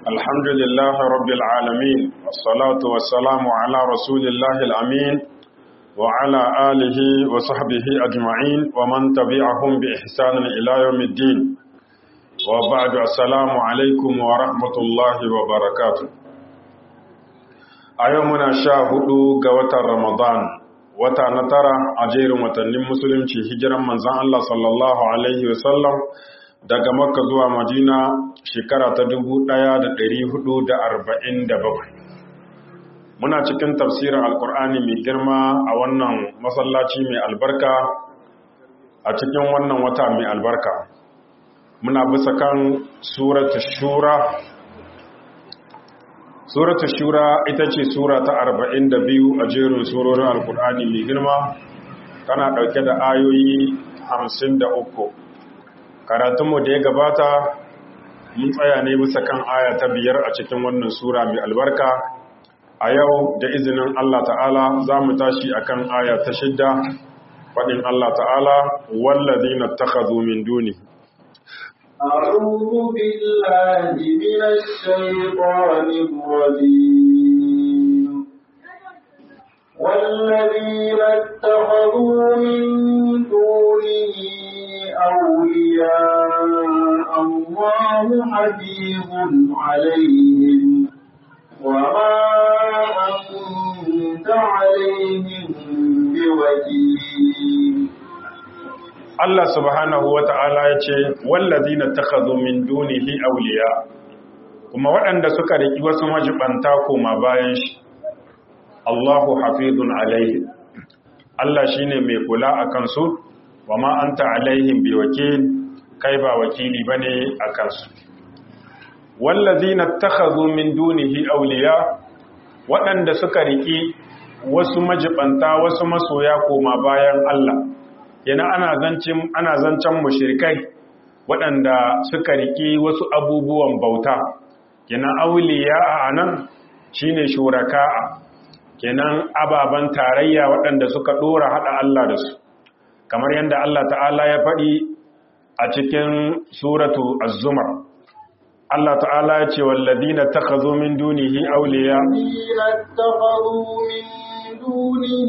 الحمد لله رب العالمين والصلاة والسلام على رسول الله الأمين وعلى آله وصحبه أجمعين ومن تبعهم بإحسان إلى يوم الدين وبعد السلام عليكم ورحمة الله وبركاته أيومنا شاهدوا قوة رمضان wata na tara a jerin watannin musulunci hijiran manzan Allah sallallahu Alaihi wasallam daga makka zuwa madina shekara ta dubu ɗaya da da da arba'in bakwai. muna cikin tafsirin alkur'ani mai girma a wannan masallaci mai albarka a cikin wannan wata mai albarka muna bisa kan suratu shura suratu shura ita ce sura ta arba'in da biyu a jerin surorin alkur'ani mai girma tana ɗauke da ayoyi hamsin da uku karatunmu da ya gabata mun tsaya ne bisa kan aya ta biyar a cikin wannan sura mai albarka a yau da izinin Allah ta'ala za mu tashi a kan aya ta shidda faɗin Allah ta'ala wallazi na takazu min duni أعوذ بالله من الشيطان الرجيم والذين اتخذوا من دونه أولياء الله حفيظ عليهم وما أنت عليهم بوكيل Allah subhanahu wa ta'ala ya ce, Wallazi na takazo min dunihi auliya, kuma waɗanda suka riƙi wasu majibanta koma bayan shi, Allahu hafizun alaihi. Allah shi ne mai kula a kansu, wa ma'anta alaihim bi wakil, kai ba wakili ba ne a kansu. Wallazi na takazo min dunihi auliya, waɗanda suka riƙi wasu majibanta wasu masoya koma bayan Allah. yana ana zancen ana zancen mushrikai waɗanda suka riki wasu abubuwan bauta kenan auliya a nan shine shuraka'a kenan ababan tarayya waɗanda suka dora hada Allah da su kamar yadda Allah ta'ala ya faɗi a cikin suratu az-zumar Allah ta'ala ya ce walladina takhazu min dunihi awliya دونه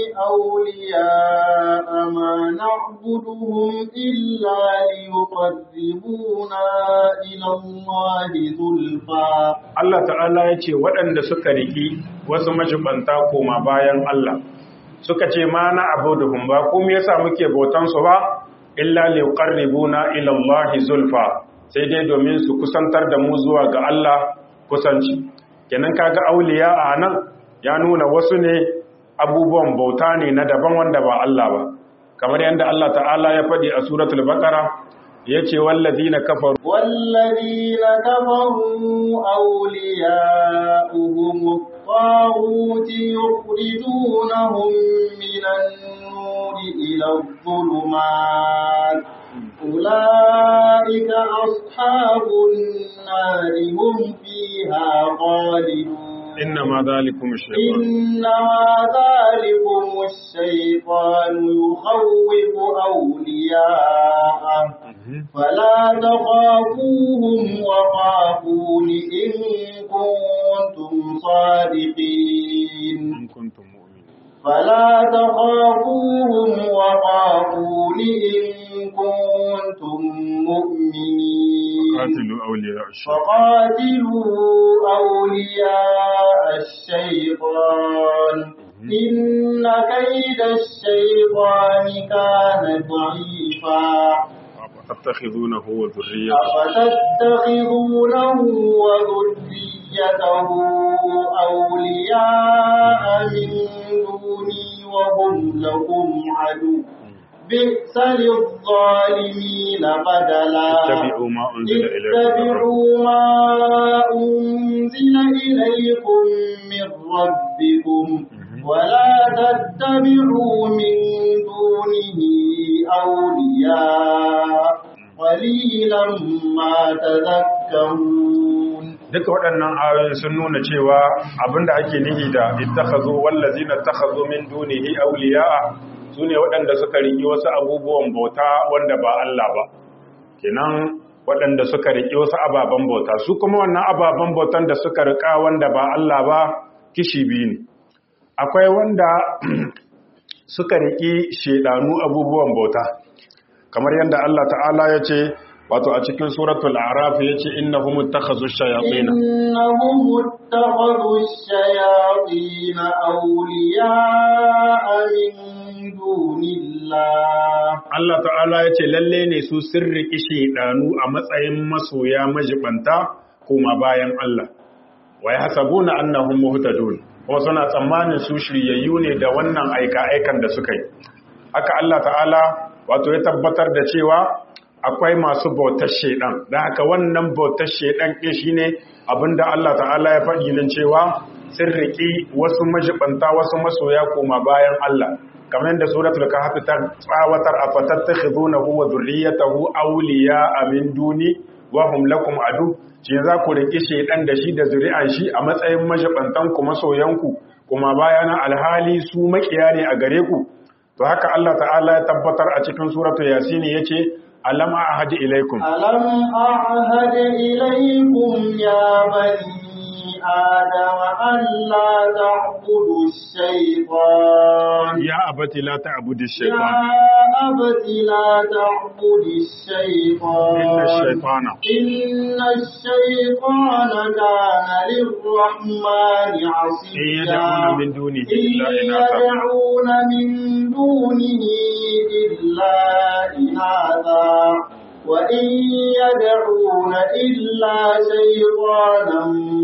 أولياء ما نعبدهم إلا ليقربونا إلى الله ذلفا Allah ta'ala ya ce waɗanda suka riki wasu majibanta koma bayan Allah suka ce ma na abuduhum ba kuma yasa muke bautan su ba illa liqarribuna ila Allah zulfa sai dai domin su kusantar da mu zuwa ga Allah kusanci kenan kaga auliya a nan ya nuna wasu ne abubuwan bauta ne na daban wanda ba Allah ba kamar yadda Allah ta'ala ya faɗi a suratul baqara yace wallazina kafaru wallazina kafaru awliya'uhum at-taghut yukhrijunahum minan nuri ila adh-dhulumat ulaika ashabun nari hum fiha khalidun إنما ذلكم الشيطان إنما ذلكم الشيطان يخوف أولياءه فلا تخافوهم وخافون إن كنتم صادقين إن كنتم مؤمنين فلا تخافوهم وخافون إن كنتم مؤمنين قاتلوا أولياء الشيطان فقاتلوا أولياء الشيطان إن كيد الشيطان كان ضعيفا أفتتخذونه وذريته أفتتخذونه وذريته أولياء من دوني وهم لكم عدو بئس للظالمين بدلا اتبعوا ما أنزل إليكم اتبعوا ما أنزل إليكم من ربكم ولا تتبعوا من دونه أولياء قليلا ما تذكرون duka waɗannan ayoyin sun nuna cewa abinda ake nihi da ittakhazu wallazina takhazu min dunihi awliya'a sune waɗanda suka riki wasu abubuwan bauta wanda ba Allah ba kenan waɗanda suka riƙe wasu ababen bauta su kuma wannan ababen bautan da suka riƙa wanda ba Allah ba kishi biyu ne akwai wanda suka riƙi shedanu abubuwan bauta kamar yadda Allah ta'ala ya ce wato a cikin suratul araf ya ce innahum ittakhazu shayatin إنهم اتخذوا الشياطين أولياء من دون الله Allah ta'ala ya ce lalle ne su sun riƙi shedanu a matsayin masoya majibanta kuma bayan Allah wa yahsabuna annahum muhtadun kuma suna tsammanin su shiryayyu ne da wannan aika-aikan da suka yi haka Allah ta'ala wato ya tabbatar da cewa akwai masu bautar shedan da haka wannan bautar shedan ɗin shine abinda Allah ta'ala ya faɗi nan cewa sun riƙi wasu majibanta wasu masoya koma bayan Allah kamar yadda suratul kahf ta tsawatar afatattakhizunahu wa dhurriyyatahu awliya min duni wa hum lakum adu shi za ku riƙi shedan da shi da zuri'an shi a matsayin majibantan ku masoyanku kuma bayana alhali su makiya ne a gare ku to haka Allah ta'ala ya tabbatar a cikin suratul yasin yace alam ahadi ilaikum ألم أعهد إليكم يا بني آدم أن لا تعبدوا الشيطان ya abati la ta'budu يا shaytan أبت لا تعبد الشيطان inna shaytana إن الشيطان كان للرحمن in عصيا yad'una min dunihi إن illa inatha يدعون من دونه إلا إناثا وإن يدعون إلا شيطانا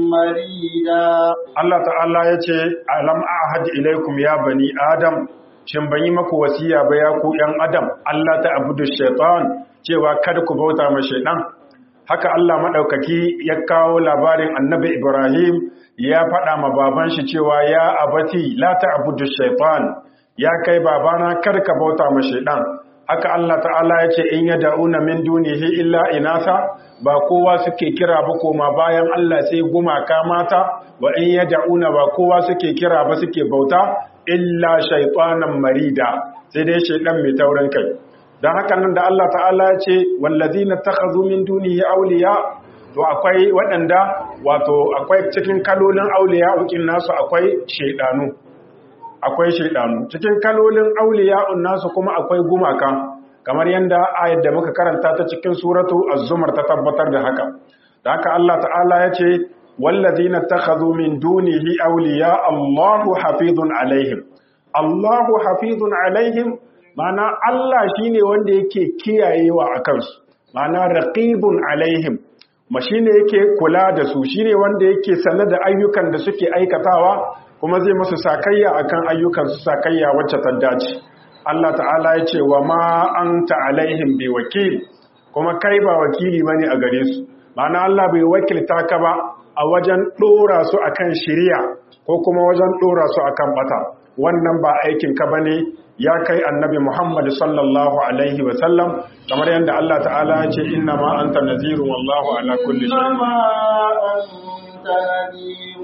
مريدا Allah ta'ala ya ce alam ahadi ilaikum ya bani adam shin ban yi maku wasiya ba ya ku yan adam Allah ta abudu shaitan cewa kada ku bauta ma shaitan haka Allah madaukaki ya kawo labarin annabi Ibrahim ya faɗa ma baban shi cewa ya abati la ta abudu shaitan ya kai babana kada ka bauta ma shaitan haka Allah ta'ala ya ce in ya da'una min dunihi illa inasa ba kowa suke kira ba koma bayan Allah sai gumaka mata wa in ya da'una ba kowa suke kira ba suke bauta illa shaytanan marida sai dai shaydan mai taurin kai dan haka nan da Allah ta'ala ya ce wallazina takhazu min dunihi awliya to akwai waɗanda wato akwai cikin kalolin awliya ukin nasu akwai shaydanu akwai shaidanu cikin kalolin auliya'un nasu kuma akwai gumaka kamar yadda ayat da muka karanta ta cikin suratu az-zumar ta tabbatar da haka da haka Allah ta'ala ya ce wallazina takhadhu min dunihi awliya Allahu hafizun alaihim Allahu hafizun alaihim ma'ana Allah shine wanda yake kiyayewa akan su ma'ana raqibun alaihim ma shine yake kula da su shine wanda yake sanar da ayyukan da suke aikatawa kuma zai masu sakayya akan ayyukan su sakayya wacce ta dace Allah ta'ala ya ce wa ma anta alaihim bi wakil kuma kai ba wakili bane a gare su ma'ana Allah bai wakilta ka ba a wajen dora su akan shiriya ko kuma wajen dora su akan bata wannan ba aikin ka bane ya kai annabi Muhammad sallallahu alaihi wa sallam kamar yadda Allah ta'ala ya ce inna ma anta nazirun wallahu ala kulli shay'in إنما أنت نذير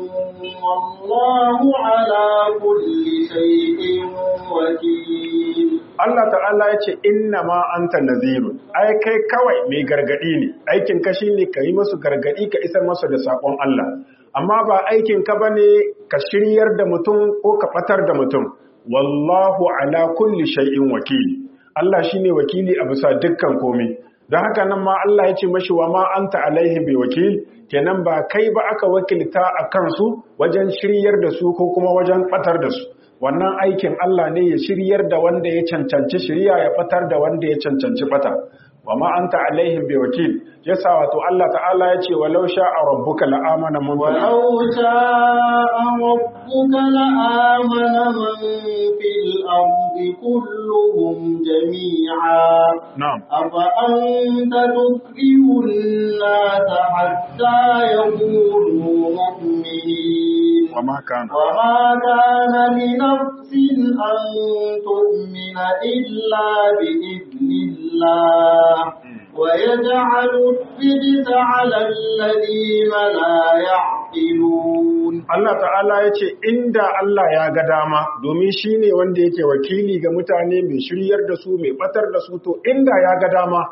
والله على كل شيء وكيل Allah ta'ala ya ce inna ma anta nazirun ai kai kawai mai gargadi ne aikin ka shine ka yi masu gargadi ka isar masu da sakon Allah amma ba aikin ka bane ka shiryar da mutum ko ka fatar da mutum wallahu ala kulli shay'in wakili Allah shine wakili a bisa dukkan komai don haka nan ma Allah ya ce mashi wa ma anta alaihi bi wakil kenan ba kai ba aka wakilta a kansu wajen shiryar da su ko kuma wajen fatar da su wannan aikin Allah ne ya shiryar da wanda ya cancanci shirya ya fatar da wanda ya cancanci fata wa ma anta alaihim bi wakil yasa wato Allah ta'ala ya ce walau sha'a rabbuka la'amana man fil ولو شاء ربك لآمن من في الأرض كلهم جميعا na'am أفأنت تكره الناس حتى يكونوا مؤمنين wa ma kana وما كان لنفس أن تؤمن إلا بإذن الله ويجعل الرجس على الذين لا يعقلون Allah ta'ala ya ce inda Allah ya ga dama domin shi ne wanda yake wakili ga mutane mai shiryar da su mai batar da su to inda ya ga dama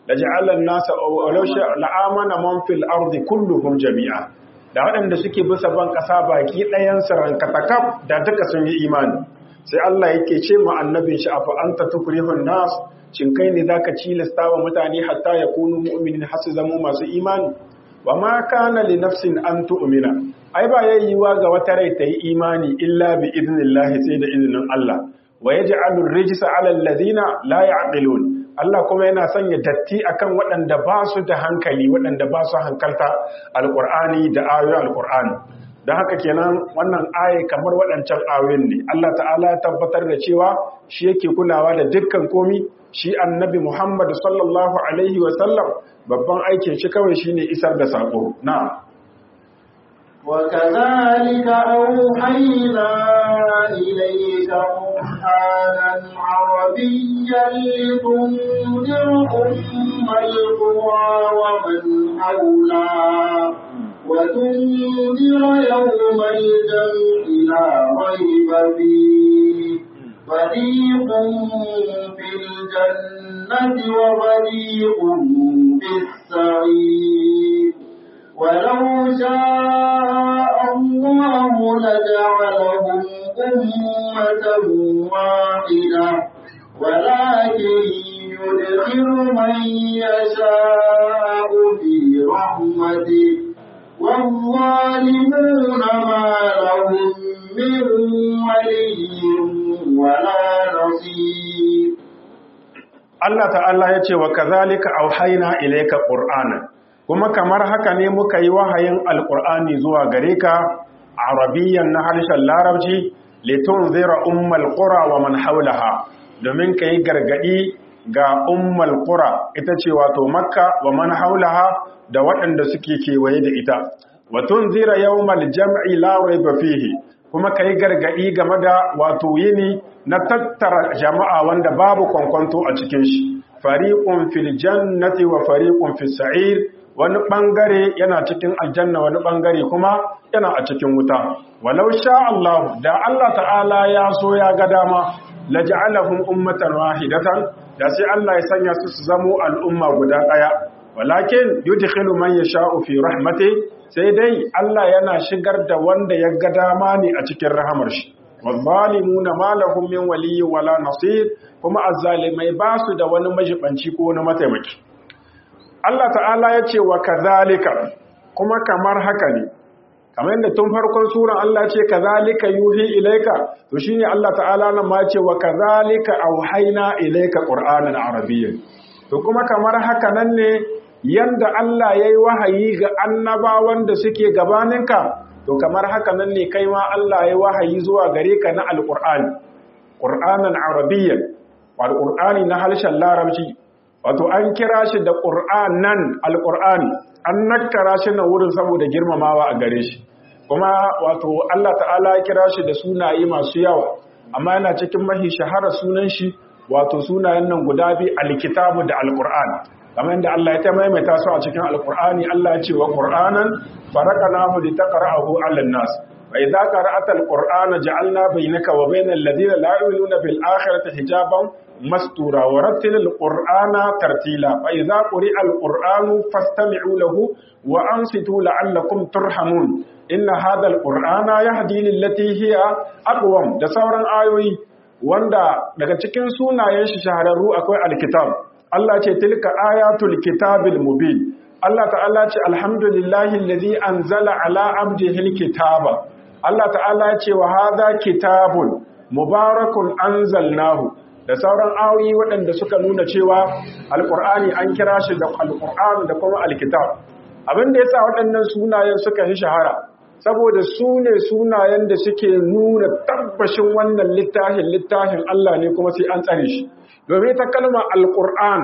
laj'ala an-nasa walau sha la'amana man fil ardi kulluhum jami'a da waɗanda suke bisa ban ƙasa baki ɗayan su rankatakaf da duka sun yi imani sai Allah yake ce ma annabin shi afa anta tukrihun nas shin kai ne zaka cilasta wa mutane hatta yakunu mu'minin har su zama masu imani wa ma kana li nafsin an tu'mina ai ba yayyuwa ga wata rai ta yi imani illa bi idnillahi sai da izinin Allah wa yaj'alu ar-rijsa 'ala alladhina la ya'qilun Allah kuma yana sanya datti akan waɗanda ba su da hankali waɗanda ba su hankalta alqur'ani da ayoyin alqur'ani don haka kenan wannan aye kamar waɗancan ayoyin ne Allah ta'ala ya tabbatar da cewa shi yake kulawa da dukkan komi shi annabi Muhammad sallallahu alaihi wa sallam babban aikin shi kawai shine isar da sako na وكذلك أوحينا إليك قرآنا عربيا لتنذر أم القرى ومن حولها وتنذر يوم الجمع لا ريب فيه فريق في الجنة وفريق في السعير ولو شاء الله لجعلهم أمة واحدة ولكن يدخل من يشاء في رحمته والظالمون ما لهم من ولي ولا نصير Allah ta'ala ya ce wa kazalika auhayna ilayka qur'ana kuma kamar haka ne muka yi wahayin alqur'ani zuwa gare ka arabiyyan na harshen larabci litunzira ummal qura wa man hawlaha domin kai gargadi ga ummal qura ita ce wato makka wa man haulaha da waɗanda suke kewaye da ita wa tunzira yawmal jam'i la rayba fihi kuma kai gargadi game da wato yini na tattara jama'a wanda babu kwankwanto a cikin shi fariqun fil jannati wa fariqun fis sa'ir wani bangare yana cikin aljanna wani bangare kuma yana a cikin wuta walau sha Allah da Allah ta'ala ya so ya ga dama laj'alahum ummatan wahidatan da sai Allah ya sanya su su zamo al'umma guda daya walakin yudkhilu man yasha'u fi rahmati sai dai Allah yana shigar da wanda ya ga dama ne a cikin rahamar shi wazzalimuna ma lahum min waliyyin wala nasir kuma azzalimai ba su da wani majibanci ko wani mataimaki Allah ta'ala ya ce wa kazalika kuma kamar haka ne kamar yadda tun farkon suran Allah ce kazalika yuhi ilaika to shine Allah ta'ala nan ma ce wa kazalika auhayna ilaika qur'anan arabiyyan to kuma kamar haka nan ne yanda Allah yayi wahayi ga annabawan da suke gabaninka to kamar haka nan ne kai ma Allah yayi wahayi zuwa gare ka na alqur'ani qur'anan arabiyyan wal qur'ani na harshen larabci wato an kira shi da qur'anan alqur'ani an nakkara shi na wurin saboda girmamawa a gare shi kuma wato Allah ta'ala ya kira shi da sunaye masu yawa amma yana cikin mahi shahara sunan shi wato sunayen nan guda biyu alkitabu da alqur'ani kamar yadda Allah ya ta maimaita su a cikin alqur'ani Allah ya ce wa qur'anan faraqnahu litaqra'ahu 'alan nas wa idza qara'ata alqur'ana ja'alna bainaka wa bainal ladina la yu'minuna bil akhirati hijaban mastura wa rattilil qur'ana tartila fa idza quri'a alqur'anu fastami'u lahu wa ansitu la'allakum turhamun inna hadha alqur'ana yahdi lillati hiya aqwam da sauran ayoyi wanda daga cikin sunayen shi shahararru akwai alkitab Allah ce tilka ayatul kitabil mubin Allah ta'ala ce alhamdulillahi allazi anzala ala abdihi alkitaba Allah ta'ala ce wa hadha kitabun mubarakun anzalnahu da sauran ayoyi waɗanda suka nuna cewa alqur'ani an kira shi da alqur'an da kuma alkitab abin da yasa waɗannan sunayen suka yi shahara saboda su ne sunayen da suke nuna tabbashin wannan littafin littafin Allah ne kuma sai an tsare shi domin ta kalma alƙur'an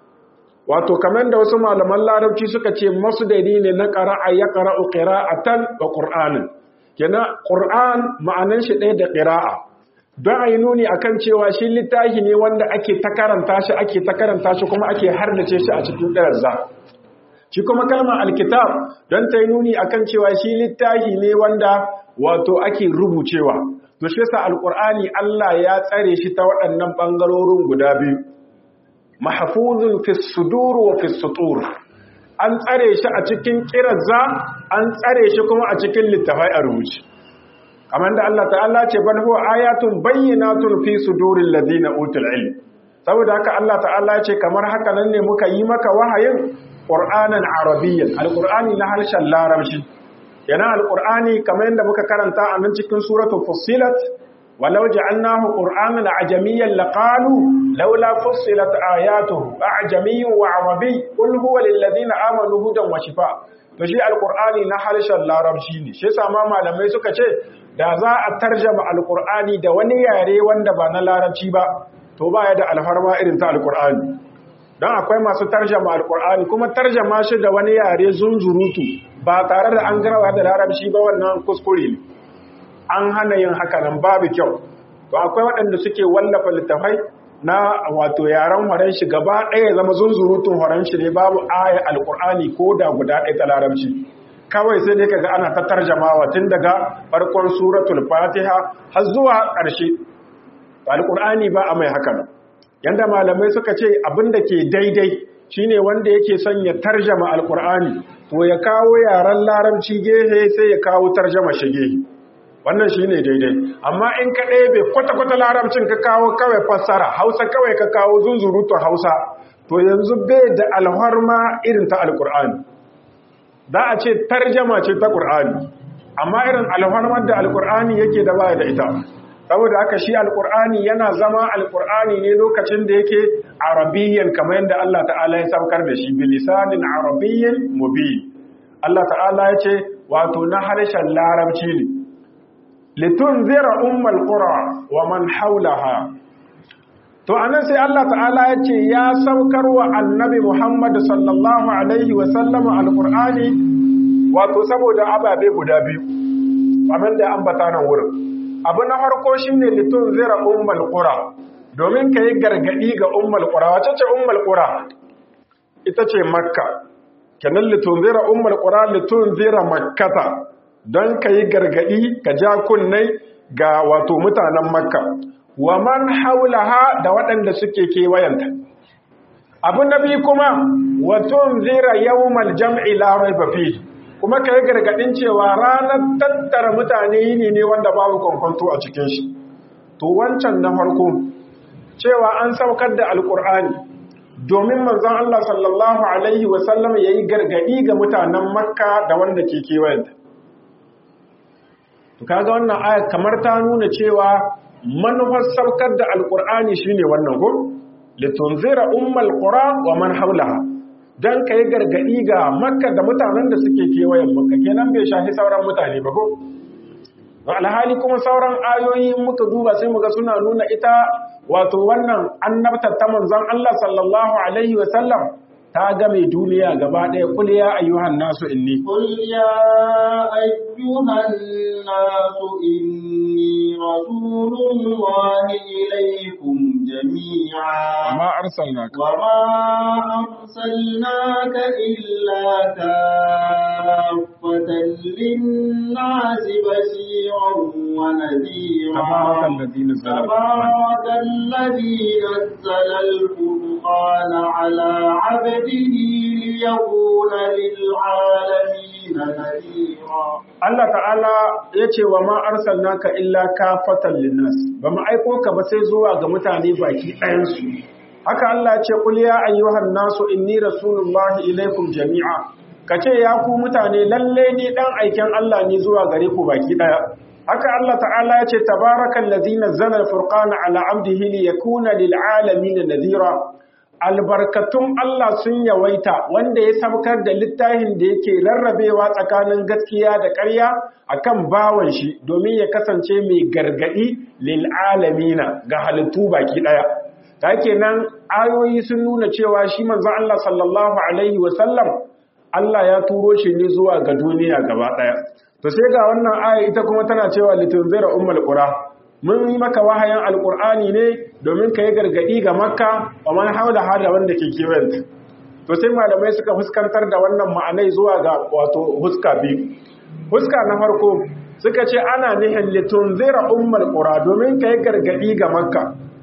wato kamar da wasu malaman larabci suka ce masu dari ne na ƙara'a ya ƙara'u ƙira'atan wa ƙur'anin kenan ƙur'an ma'anan shi ɗaya da ƙira'a don a yi nuni akan cewa shi littafi ne wanda ake ta karanta shi ake ta karanta shi kuma ake hardace shi a cikin ɗayar za shi kuma kalmar alkitab don ta yi nuni akan cewa shi littafi ne wanda wato ake rubucewa to shi yasa alqur'ani Allah ya tsare shi ta waɗannan bangarorin guda biyu mahfuzun fi sudur wa fi sutur an tsare shi a cikin kirazza an tsare shi kuma a cikin littafai a rubuce kamar da Allah ta'ala ce bal huwa ayatun bayyinatun fi suduril ladina utul ilm saboda haka Allah ta'ala ce kamar haka nan ne muka yi maka wahayin qur'anan arabiyyan alqur'ani na harshen larabci yana alqur'ani kamar yadda muka karanta a nan cikin suratul fussilat walau ja'alnahu qur'anan ajamiyyan laqalu laula fussilat ayatuhu ajamiyyun wa arabiy qul huwa lil ladina amanu hudan wa shifa to shi alqur'ani na harshen larabci ne shi yasa ma malamai suka ce da za a tarjama alqur'ani da wani yare wanda ba na larabci ba to baya da alfarma irin ta alqur'ani dan akwai masu tarjama alqur'ani kuma tarjama shi da wani yare zunzurutu ba tare da an garawa da larabci ba wannan kuskure ne an hana yin haka nan babu kyau to akwai waɗanda suke wallafa littafai na wato yaren horon shi gaba ɗaya zama zunzurutun horon shi ne babu aya alƙur'ani ko da guda ɗaya ta larabci kawai sai dai kaga ana ta tarjamawa tun daga farkon suratul fatiha har zuwa ƙarshe alƙur'ani ba a mai haka nan yanda malamai suka ce abin da ke daidai shine wanda yake son ya tarjama alƙur'ani to ya kawo yaren larabci gehe sai ya kawo tarjama shi gehe wannan shi ne daidai amma in ka ɗebe kwata-kwata larabcin ka kawo kawai fassara hausa kawai ka kawo zunzurutun hausa to yanzu bai da alharma irin ta alkur'ani za a ce tarjama ce ta ƙur'ani amma irin alharmar da alkur'ani yake da baya da ita saboda haka shi alkur'ani yana zama alkur'ani ne lokacin da yake arabiyyan kamar yadda Allah ta'ala ya saukar da shi bilisanin arabiyyan mubin Allah ta'ala ya ce wato na harshen larabci ne litunzira ummal qura wa man haulaha to anan sai Allah ta'ala ya ce ya saukar wa annabi Muhammad sallallahu alaihi wa sallama alqur'ani wato saboda ababe guda biyu kamar da ambata nan wurin abu na farko shine litunzira ummal qura domin kai gargadi ga ummal qura wace ce ummal qura ita ce makka kenan litunzira ummal qura litunzira makkata don ka yi gargaɗi ka ja kunnai ga wato mutanen makka wa man haulaha da waɗanda suke kewayenta abu na biyu kuma watun zira yawmal jam'i la raiba fi kuma ka yi gargaɗin cewa ranar tattara mutane yini ne wanda babu kwankwanto a cikin shi to wancan na farko cewa an saukar da alkur'ani domin manzon Allah sallallahu alaihi wasallam ya yi gargaɗi ga mutanen makka da wanda ke kewayenta to kaga wannan aya kamar ta nuna cewa manufar saukar da alkur'ani shine wannan ko litunzira ummal qura wa man haulaha dan kai gargadi ga makka da mutanen da suke kewayen makka kenan bai shahi sauran mutane ba ko alhali kuma sauran ayoyi muka duba sai muga suna nuna ita wato wannan annabtar ta manzon Allah sallallahu alaihi wa sallam ta game duniya gaba ɗaya kul ya ayyuhan nasu inni قل يا أيها الناس إني رسول الله إليكم جميعا وما أرسلناك وما أرسلناك إلا كافة للناس بشيرا ونذيرا تبارك الذي نزل تبارك الذي نزل الفرقان على عبده ليكون للعالمين نذيرا Allah ta'ala ya ce wa ma arsalnaka illa kafatan linnas ba mu aiko ka ba sai zuwa ga mutane baki ɗayansu haka Allah ya ce qul ya ayyuhan nasu inni rasulullahi ilaikum jami'a kace ya ku mutane lalle ni dan aiken Allah ne zuwa gare ku baki ɗaya haka Allah ta'ala ya ce tabarakal ladzi nazzala al-furqana ala 'abdihi liyakuna lil 'alamin nadhira albarkatun Allah sun yawaita wanda ya sabkar da littafin da yake rarrabewa tsakanin gaskiya da ƙarya akan bawan shi domin ya kasance mai gargadi lil alamina ga halittu baki daya ta kenan ayoyi sun nuna cewa shi manzon Allah sallallahu alaihi wasallam Allah ya turo shi ne zuwa ga duniya gaba daya to sai ga wannan aya ita kuma tana cewa litunzira ummul qura mun yi maka wahayin alkur'ani ne domin ka yi gargaɗi ga makka wa man haula hada wanda ke kewanta to sai malamai suka fuskantar da wannan ma'anai zuwa ga wato huska biyu huska na farko suka ce ana nihin litun zira ummul qura domin ka yi gargaɗi ga makka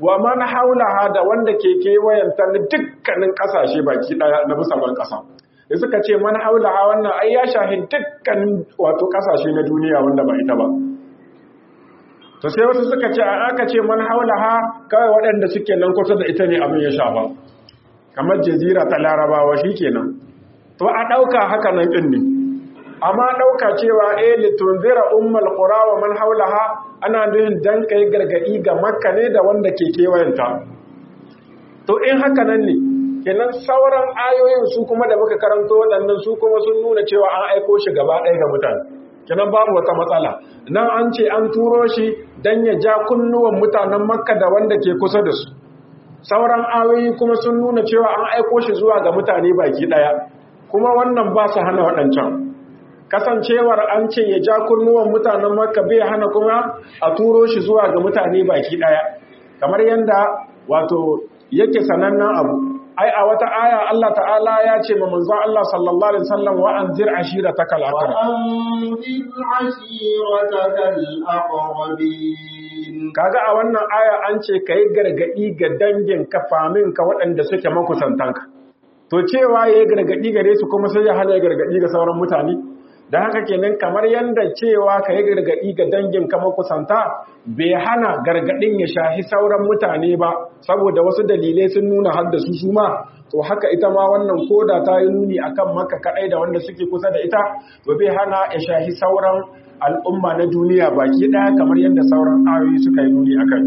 wa man haulaha da wanda ke kewayanta na dukkanin kasashe baki daya na bisa ban kasa da suka ce man haulaha wannan ai ya shahi dukkanin wato kasashe na duniya wanda ba ita ba to sai wasu suka ce a aka ce man haulaha kawai waɗanda suke nan kusa da ita ne abin ya shafa kamar jazira ta larabawa shikenan to a ɗauka haka nan ɗin ne amma ɗauka cewa eh litunzira ummul qura wa man haulaha ana nufin dan kai gargadi ga makka ne da wanda ke kewayenta to in haka nan ne kenan sauran ayoyin su kuma da muka karanto waɗannan su kuma sun nuna cewa an aiko shi gaba ɗaya ga mutane kenan babu wata matsala nan an ce an turo shi dan ya ja kunnuwan mutanen makka da wanda ke kusa da su sauran ayoyi kuma sun nuna cewa an aiko shi zuwa ga mutane baki ɗaya kuma wannan ba su hana waɗancan kasancewar an ce ya ja kunnuwan mutanen makka bai hana kuma a turo shi zuwa ga mutane baki daya kamar yadda wato yake sanannen abu ai a wata aya Allah ta'ala ya ce ma manzon Allah sallallahu alaihi wasallam wa anzir ashirataka al-aqrab وأنذر عشيرتك الأقربين kaga a wannan aya an ce kai gargadi ga dangin ka famin ka waɗanda suke makusantanka to cewa yayi gargadi gare su kuma sai ya hana gargadi ga sauran mutane da haka kenan kamar yadda cewa ka yi gargaɗi ga dangin kama kusanta bai hana gargaɗin ya shahi sauran mutane ba saboda wasu dalilai sun nuna haddasu su ma to haka ita ma wannan koda ta yi nuni akan maka kaɗai da wanda suke kusa da ita to bai hana ya shahi sauran al'umma na duniya baki ɗaya kamar yadda sauran ayoyi suka yi nuni akan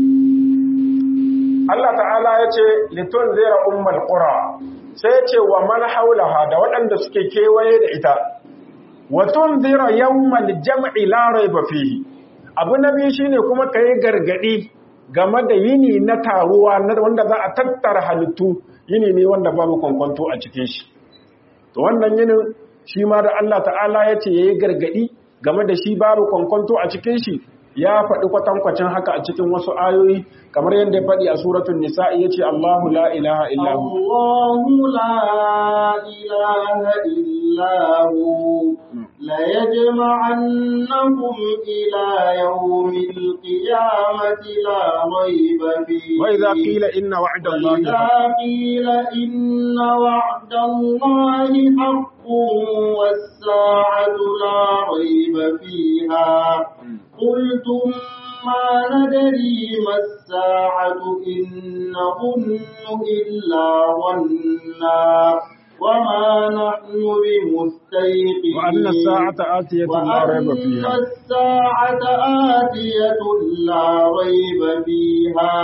Allah ta'ala ya ce litun zira ummal qura sai ya ce wa man haulaha da waɗanda suke kewaye da ita watun zira yawmal jam'i la raiba fihi abu na biyu shine kuma kai gargadi game da yini na taruwa wanda za a tattara halittu yini ne wanda babu kwankwanto a cikin shi to wannan yinin shi ma da Allah ta'ala ya ce yayi gargadi game da shi babu kwankwanto a cikin shi ya faɗi kwatankwacin haka a cikin wasu ayoyi kamar yadda ya faɗi a suratul nisa'i yace Allahu la ilaha illa hu الله لا إله إلا هو ليجمعنكم إلى يوم القيامة لا ريب فيه وإذا قيل إن وعد الله وإذا حق قيل إن وعد الله حق والساعة لا ريب فيها قلتم ما ندري ما الساعة إن نظن إلا ظنا وما نحن بمستيقنين وأن الساعة آتية لا ريب وأن فيها الساعة آتية لا ريب فيها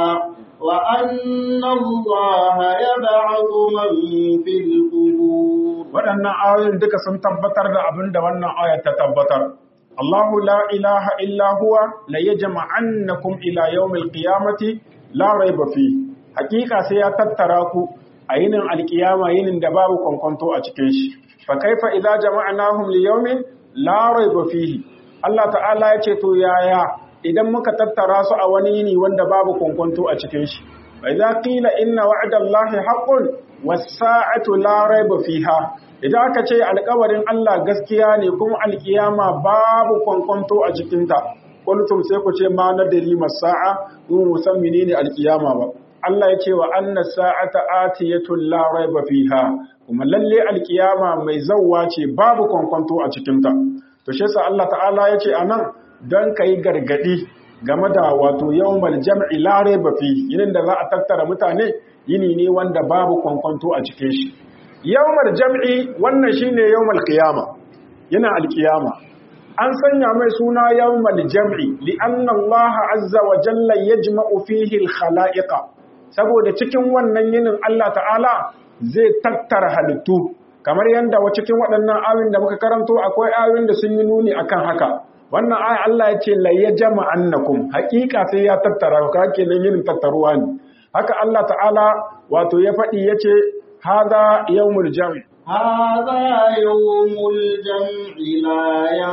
وأن الله يبعث من في القبور waɗannan ayoyin duka sun tabbatar da abin da wannan ayar ta tabbatar Allahu la ilaha illa huwa la yajma'annakum ila yawmil qiyamati la rayba fi hakika sai ya tattara ku a yinin alkiyama yinin da babu kwankwanto a cikin shi fa kaifa idza jama'nahum li yawmin la rayba fihi Allah ta'ala ya ce to yaya idan muka tattara su a wani yini wanda babu kwankwanto a cikin shi wa idza qila inna wa'dallahi haqqun was-sa'atu la rayba fiha idan aka ce alƙawarin Allah gaskiya ne kuma alkiyama babu kwankwanto a cikinta qultum sai ku ce ma nadri masa'a mu san menene alkiyama ba Allah ya ce wa anna sa'ata atiyatun la raiba fiha kuma lalle alkiyama mai zawwa ce babu kwankwanto a cikinta to shi yasa Allah ta'ala ya ce anan dan kai gargadi game da wato yawmal jam'i la raiba fi yinin da za a tattara mutane yini ne wanda babu kwankwanto a cikin shi yawmal jam'i wannan shine yawmal qiyama yana alkiyama an sanya mai suna yawmal jam'i li anna Allah azza wa jalla yajma'u fihi al-khala'iqa saboda cikin wannan yinin Allah ta'ala zai tattara halittu kamar yadda wa cikin waɗannan ayoyin da muka karanto akwai ayoyin da sun yi nuni akan haka wannan aya Allah ya ce la yajma'annakum haƙiƙa sai ya tattara ka kenan yinin tattaruwa ne haka Allah ta'ala wato ya faɗi yace hada yawmul jam'i هذا يوم الجمع لا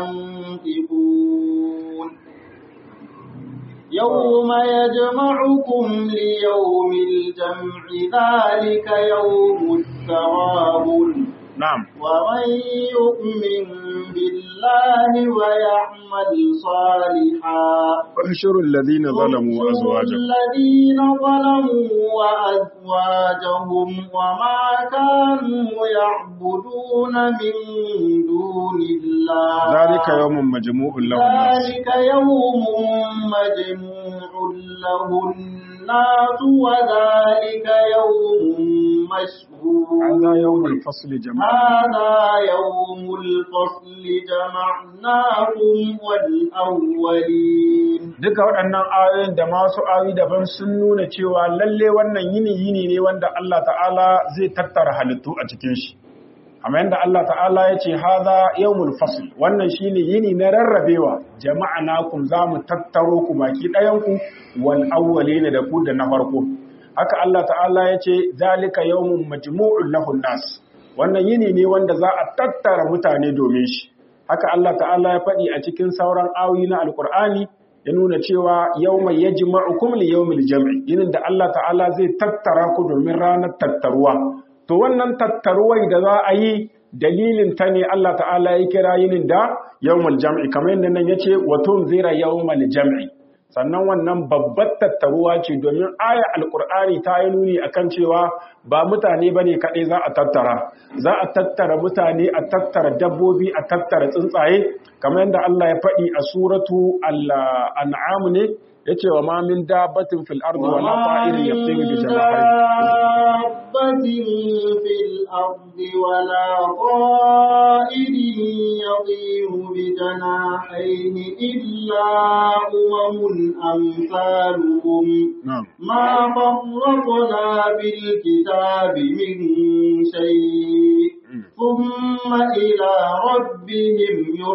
ينطقون يوم يجمعكم ليوم الجمع ذلك يوم التغابن na'am ومن يؤمن بالله ويعمل صالحا احشروا الذين ظلموا احشروا وأزواجهم الذين ظلموا وأزواجهم وما كانوا يعبدون من دون الله ذلك يوم مجموع له الناس ذلك يوم مجموع له الناس وذلك يوم مشهور هذا يوم الفصل جماعة هذا يوم الفصل جمعناكم والأولين duka waɗannan ayoyin da masu ayoyi daban sun nuna cewa lalle wannan yini yini ne wanda Allah ta'ala zai tattara halittu a cikin shi amma yadda Allah ta'ala ya ce haza yawmul fasl wannan shine yini na rarrabewa jama'anakum za mu tattaro ku baki ɗayanku wal awwalina da ku da na farko haka Allah ta'ala ya ce zalika yawmun majmu'un lahun nas wannan yini ne wanda za a tattara mutane domin shi haka Allah ta'ala ya faɗi a cikin sauran ayoyi na alkur'ani ya nuna cewa yawma yajma'ukum li yawmil jam'i yinin da Allah ta'ala zai tattara ku domin ranar tattaruwa to wannan tattaruwai da za a yi dalilin ta ne Allah ta'ala ya kira yinin da yawmul jam'i kamar yadda nan yace wa tunzira yawmal jam'i sannan wannan babbar tattaruwa ce domin aya alkur'ani ta yi nuni akan cewa ba mutane bane kaɗai za a tattara za a tattara mutane a tattara dabbobi a tattara tsuntsaye kamar yadda Allah ya faɗi a suratu al-an'am ne yace wa ma min dabbatin fil ardi wala ta'irin yatiru bi janahihi دابة في الأرض ولا طائر يطير بجناحيه إلا أمم أمثالكم na'am ما فرطنا بالكتاب من شيء ثم إلى ربهم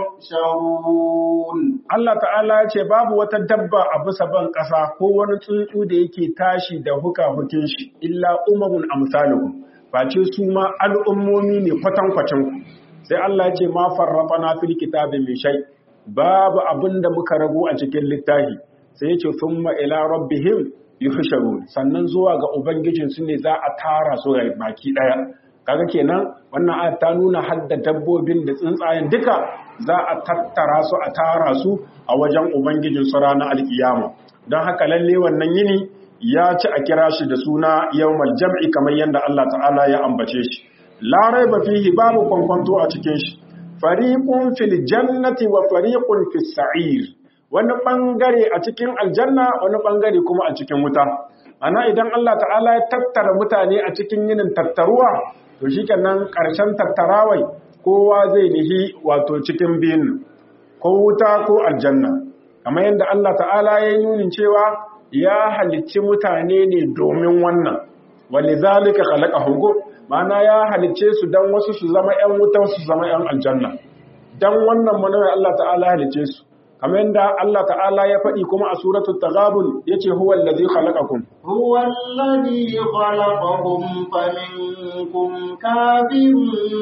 يحشرون Allah ta'ala ya ce babu wata dabba a bisa ban ƙasa ko wani tsuntsu da yake tashi da huka-hukin shi illa umamun amsalukum face su ma al'ummomi ne kwatankwacin ku sai Allah ya ce ma farrafana fil kitabi min shay babu abin da muka rago a cikin littafi sai ya ce thumma ila rabbihim yuhsharun sannan zuwa ga ubangijin su ne za a tara su ga baki daya kaga kenan wannan ayat ta nuna hadda dabbobin da tsuntsayen duka za a tattara su a tara su a wajen ubangijin su ranar alkiyama don haka lalle wannan yini ya ci a kira shi da suna yawmal jam'i kamar yadda Allah ta'ala ya ambace shi la raiba fihi babu kwankwanto a cikin shi fariqun fil jannati wa fariqun fis sa'ir wani bangare a cikin aljanna wani bangare kuma a cikin wuta ana idan Allah ta'ala ya tattara mutane a cikin yinin tattaruwa to shikenan karshen tattarawai kowa zai nihi wato cikin biyun ko wuta ko aljanna kamar yadda Allah ta'ala ya yi nunin cewa ya halicci mutane ne domin wannan walizalika khalaqahum ma'ana ya halicce su dan wasu su zama ƴan wuta su zama ƴan aljanna dan wannan manawai Allah ta'ala ya halicce su kamar yadda Allah ta'ala ya faɗi kuma a suratul taghabun yace huwa allazi khalaqakum هو الذي خلقكم فمنكم كافر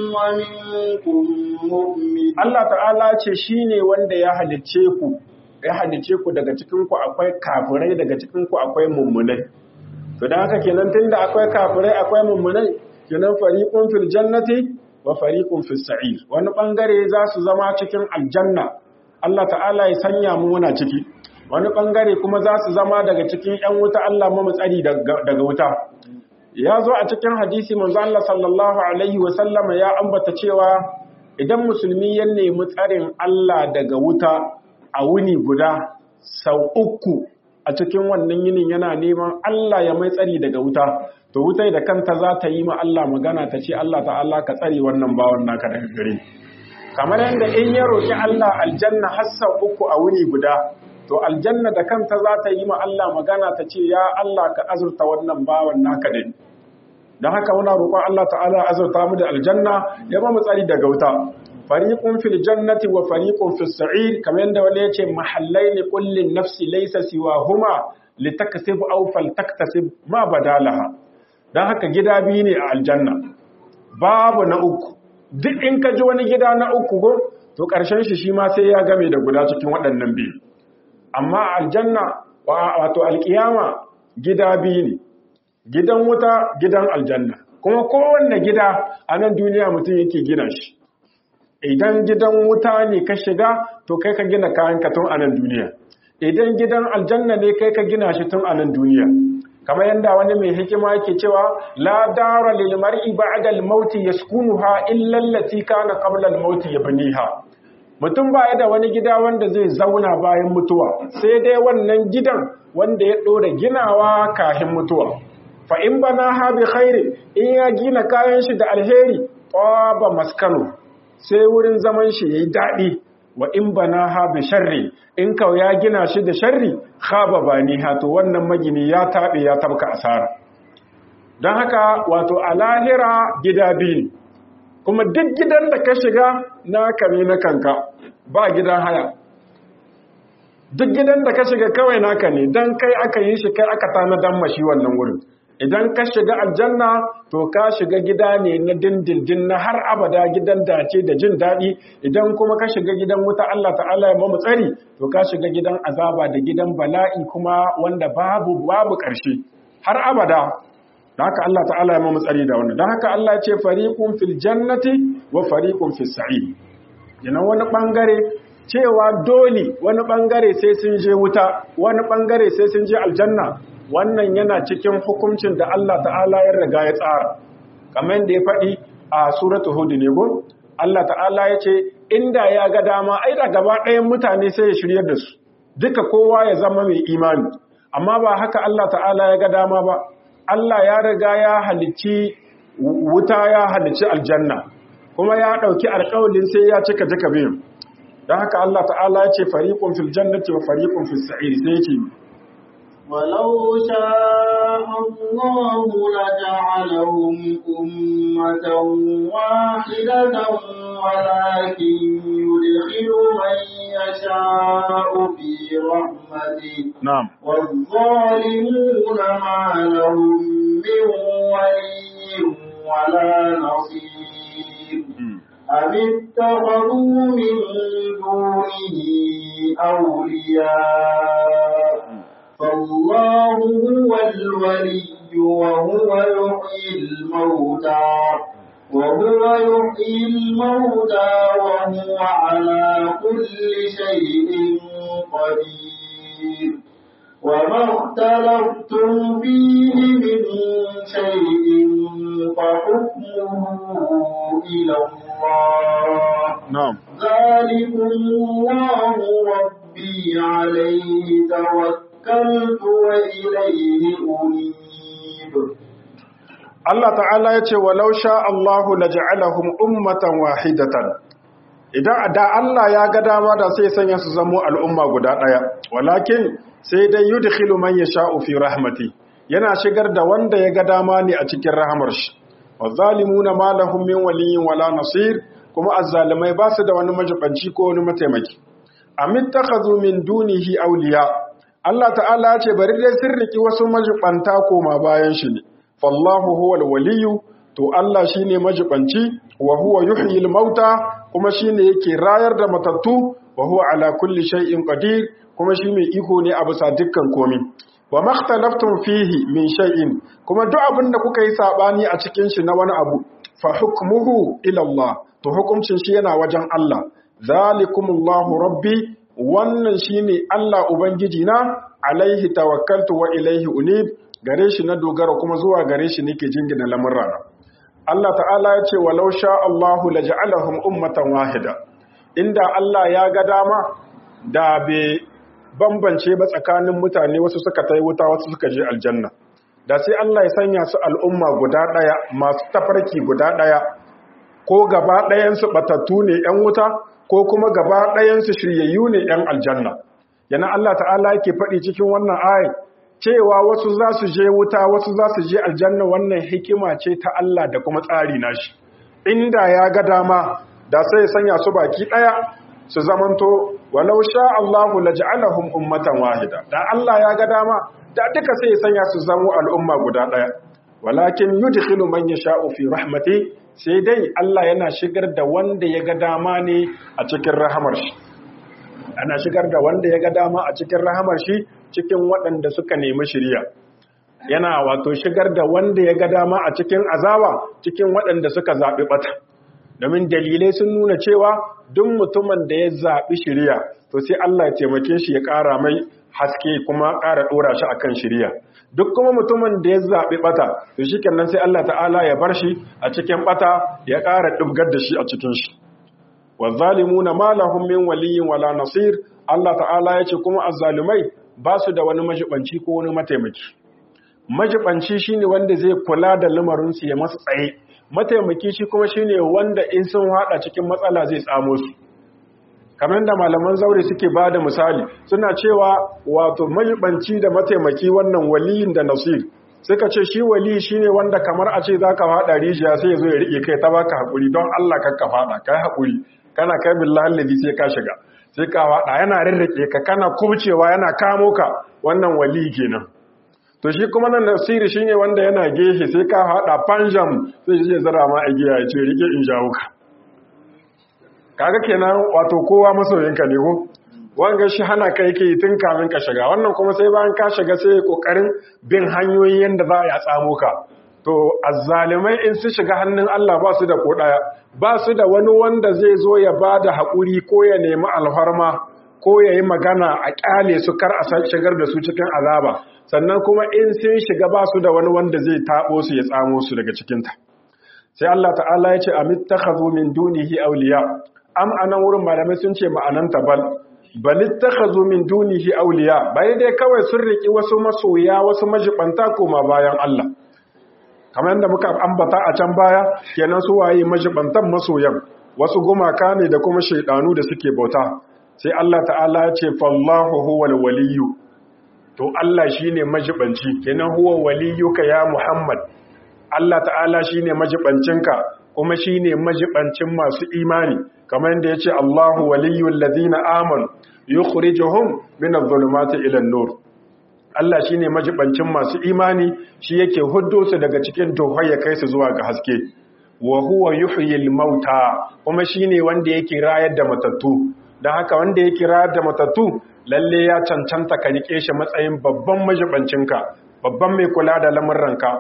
ومنكم مؤمن Allah ta'ala ce shine wanda ya halicce ku ya halicce ku daga cikin ku akwai kafirai daga cikin ku akwai mummunai to dan haka kenan tunda akwai kafirai akwai mummunai kenan fariqun fil jannati wa fariqun fis sa'ir wani bangare za su zama cikin aljanna Allah ta'ala ya sanya mu muna ciki wani bangare kuma za su zama daga cikin ‘yan wuta Allah mu tsari daga wuta. Ya zo a cikin hadisi manzo Allah sallallahu Alaihi wasallama ya ambata cewa idan musulmi ya nemi tsarin Allah daga wuta a wuni guda sau uku a cikin wannan yinin yana neman Allah ya mai tsari daga wuta, to wutai da kanta za ta yi ma Allah magana ta ce Allah ta'ala ka tsare wannan bawan naka daga gare. Kamar yadda in ya roƙi Allah aljanna har sau uku a wuni guda, to aljanna da kanta za ta yi ma Allah magana ta ce ya Allah ka azurta wannan bawan naka din don haka muna roƙon Allah ta'ala azurta mu da aljanna ya ba mu tsari daga wuta fariqun fil jannati wa fariqun fis sa'ir kamar yadda wani yace mahallain kullin nafsi laysa siwahuma litaksib aw faltaktasib ma badalaha don haka gida biyu ne a aljanna babu na uku duk in ka ji wani gida na uku go to ƙarshen shi shi ma sai ya game da guda cikin waɗannan biyu amma aljanna wato alkiyama gida biyu ne gidan wuta gidan aljanna kuma kowanne gida a nan duniya mutum yake gina shi idan gidan wuta ne ka shiga to kai ka gina kayan ka tun a nan duniya idan gidan aljanna ne kai ka gina shi tun a nan duniya kamar yadda wani mai hikima yake cewa la dara lil mar'i ba'da al-maut yaskunuha illa allati kana qabla al-maut yabniha mutum ba ya da wani gida wanda zai zauna bayan mutuwa sai dai wannan gidan wanda ya dora ginawa kafin mutuwa fa in bana ha bi khairi in ya gina kayan shi da alheri ba maskanu sai wurin zaman shi yayi dadi wa in bana ha bi sharri in kau ya gina shi da sharri khaba bani ha to wannan magini ya tabe ya tabka asara don haka wato a lahira gida biyu kuma duk gidan da ka shiga naka ne na kanka ba gidan haya duk gidan da ka shiga kawai naka ne don kai aka yi shi kai aka tanadan mashi wannan wurin idan ka shiga aljanna to ka shiga gida ne na dindindin na har abada gidan dace da jin daɗi idan kuma ka shiga gidan wuta Allah ta'ala ya mamu tsari to ka shiga gidan azaba da gidan bala'i kuma wanda babu babu ƙarshe har abada da haka Allah ta'ala ya mamu tsari da wannan don haka Allah ya ce fariqun fil jannati wa fariqun fis sa'id yana wani bangare cewa dole wani bangare sai sun je wuta wani bangare sai sun je aljanna wannan yana cikin hukuncin da Allah ta'ala ya riga ya tsara kamar yadda ya faɗi a suratul hud ne go Allah ta'ala ya ce inda ya ga dama ai da gaba ɗayan mutane sai ya shiryar da su duka kowa ya zama mai imani amma ba haka Allah ta'ala ya ga dama ba Allah ya riga ya halicci wuta ya halicci aljanna kuma ya ɗauki alƙawalin sai ya cika duka biyun don haka Allah ta'ala ya ce fariƙun fil jannati wa fariƙun fil sa'ir sai yake ولو شاء الله لجعلهم أمة واحدة ولكن يدخل من يشاء في رحمته نعم والظالمون ما لهم من ولي ولا نصير أم اتخذوا من دونه أولياء فالله هو الولي وهو يحيي الموتى وهو يحيي الموتى وهو على كل شيء قدير وما اختلفتم فيه من شيء فحكمه إلى الله نعم ذلكم الله ربي عليه توكلت وإليه أنيب Allah ta'ala ya ce walau sha Allahu laja'alahum ummatan wahidatan idan da Allah ya ga dama da sai sanya su zamo al'umma guda daya walakin sai dai yudkhilu man yasha'u fi rahmati yana shigar da wanda ya ga dama ne a cikin rahamar shi wazalimuna ma lahum min waliyyin wala nasir kuma azzalimai ba su da wani majibanci ko wani mataimaki amittakhadhu min dunihi awliya Allah ta'ala ya ce bari dai sun riki wasu majibanta koma bayan shi ne fallahu huwal waliyu to Allah shine majibanci wa huwa yuhyil mauta kuma shine yake rayar da matattu wa huwa ala kulli shay'in qadir kuma shi mai iko ne a bisa dukkan komai wa makhtalaftum fihi min shay'in kuma duk abin da kuka yi sabani a cikin shi na wani abu fa hukmuhu ila Allah to hukuncin shi yana wajen Allah zalikumullahu rabbi wannan shine Allah ubangiji na alaihi tawakkaltu wa ilaihi unib gare shi na dogara kuma zuwa gare shi nake jingina lamurrana Allah ta'ala ya ce walau sha Allahu laj'alahum ummatan wahida inda Allah ya ga dama da bai bambance ba tsakanin mutane wasu suka tai wuta wasu suka je aljanna da sai Allah ya sanya su al'umma guda daya masu tafarki guda daya ko gaba ɗayan su batattu ne yan wuta ko kuma gaba ɗayan su shiryayyu ne yan aljanna yana Allah ta'ala yake faɗi cikin wannan ayat cewa wasu za su je wuta wasu za su je aljanna wannan hikima ce ta Allah da kuma tsari nashi inda ya ga dama da sai sanya su baki daya su zamanto walau sha Allahu laj'alahum ummatan wahida da Allah ya ga dama da duka sai sanya su zamo al'umma guda daya walakin yudkhilu man yasha'u fi rahmati sai dai Allah yana shigar da wanda ya ga dama ne a cikin rahamar shi ana shigar da wanda ya ga dama a cikin rahamar shi cikin waɗanda suka nemi shirya yana wato shigar da wanda ya ga dama a cikin azaba cikin waɗanda suka zaɓi ɓata domin dalilai sun nuna cewa duk mutumin da ya zaɓi shiriya to sai Allah ya taimake shi ya ƙara mai haske kuma ƙara ɗora shi akan shiriya duk kuma mutumin da ya zaɓi ɓata to shi kenan sai Allah ta'ala ya bar shi a cikin ɓata ya ƙara ɗibgar da shi a cikin shi wa zalimuna ma lahum min waliyyin wala nasir Allah ta'ala ya ce kuma azzalumai ba su da wani majibanci ko wani mataimaki majibanci shine wanda zai kula da lamarin su ya masu tsaye mataimaki shi kuma shine wanda in sun hada cikin matsala zai tsamo su kamar da malaman zaure suke ba da misali suna cewa wato majibanci da mataimaki wannan waliyin da nasir suka ce shi wali shine wanda kamar a ce zaka fada rijiya sai ya zo ya rike kai ta baka hakuri don Allah kakka fada kai hakuri kana kai billahi allazi sai ka shiga sai ka fada yana rirrike ka kana kubcewa yana kamo ka wannan wali kenan to shi kuma nan nasiri shine wanda yana gehe sai ka fada panjam sai ya zara ma igiya ya ce rike in jawo ka kaga kenan wato kowa masoyinka ne ko wanga shi hana ka yake tun kamin ka shiga wannan kuma sai bayan ka shiga sai kokarin bin hanyoyi yanda za a tsamo ka to azzalimai in su shiga hannun Allah ba su da ko daya ba su da wani wanda zai zo ya bada hakuri ko ya nemi alfarma ko ya yi magana a kyale su kar a shigar da su cikin azaba sannan kuma in sun shiga ba su da wani wanda zai tabo su ya tsamo su daga cikinta sai Allah ta'ala ya ce amittakhadhu min dunihi awliya am anan wurin malamai sun ce ma'ananta bal balittakhazu min dunihi awliya bai dai kawai sun riki wasu masoya wasu majibanta koma bayan Allah kamar yadda muka ambata a can baya kenan su waye majibantan masoyan wasu gumaka ne da kuma shaidanu da suke bauta sai Allah ta'ala ya ce fallahu huwal waliyyu to Allah shine majibanci kenan huwa waliyuka ya Muhammad Allah ta'ala shine majibancinka kuma shine majibancin masu imani kamar yadda yace Allahu waliyyul ladina amanu yukhrijuhum minadh-dhulumati ila an-nur Allah shine majibancin masu imani shi yake huddo su daga cikin duhai ya kai su zuwa ga haske wa huwa yuhyil mauta kuma shine wanda yake rayar da matattu dan haka wanda yake rayar da matattu lalle ya cancanta ka rike shi matsayin babban majibancinka babban mai kula da lamurranka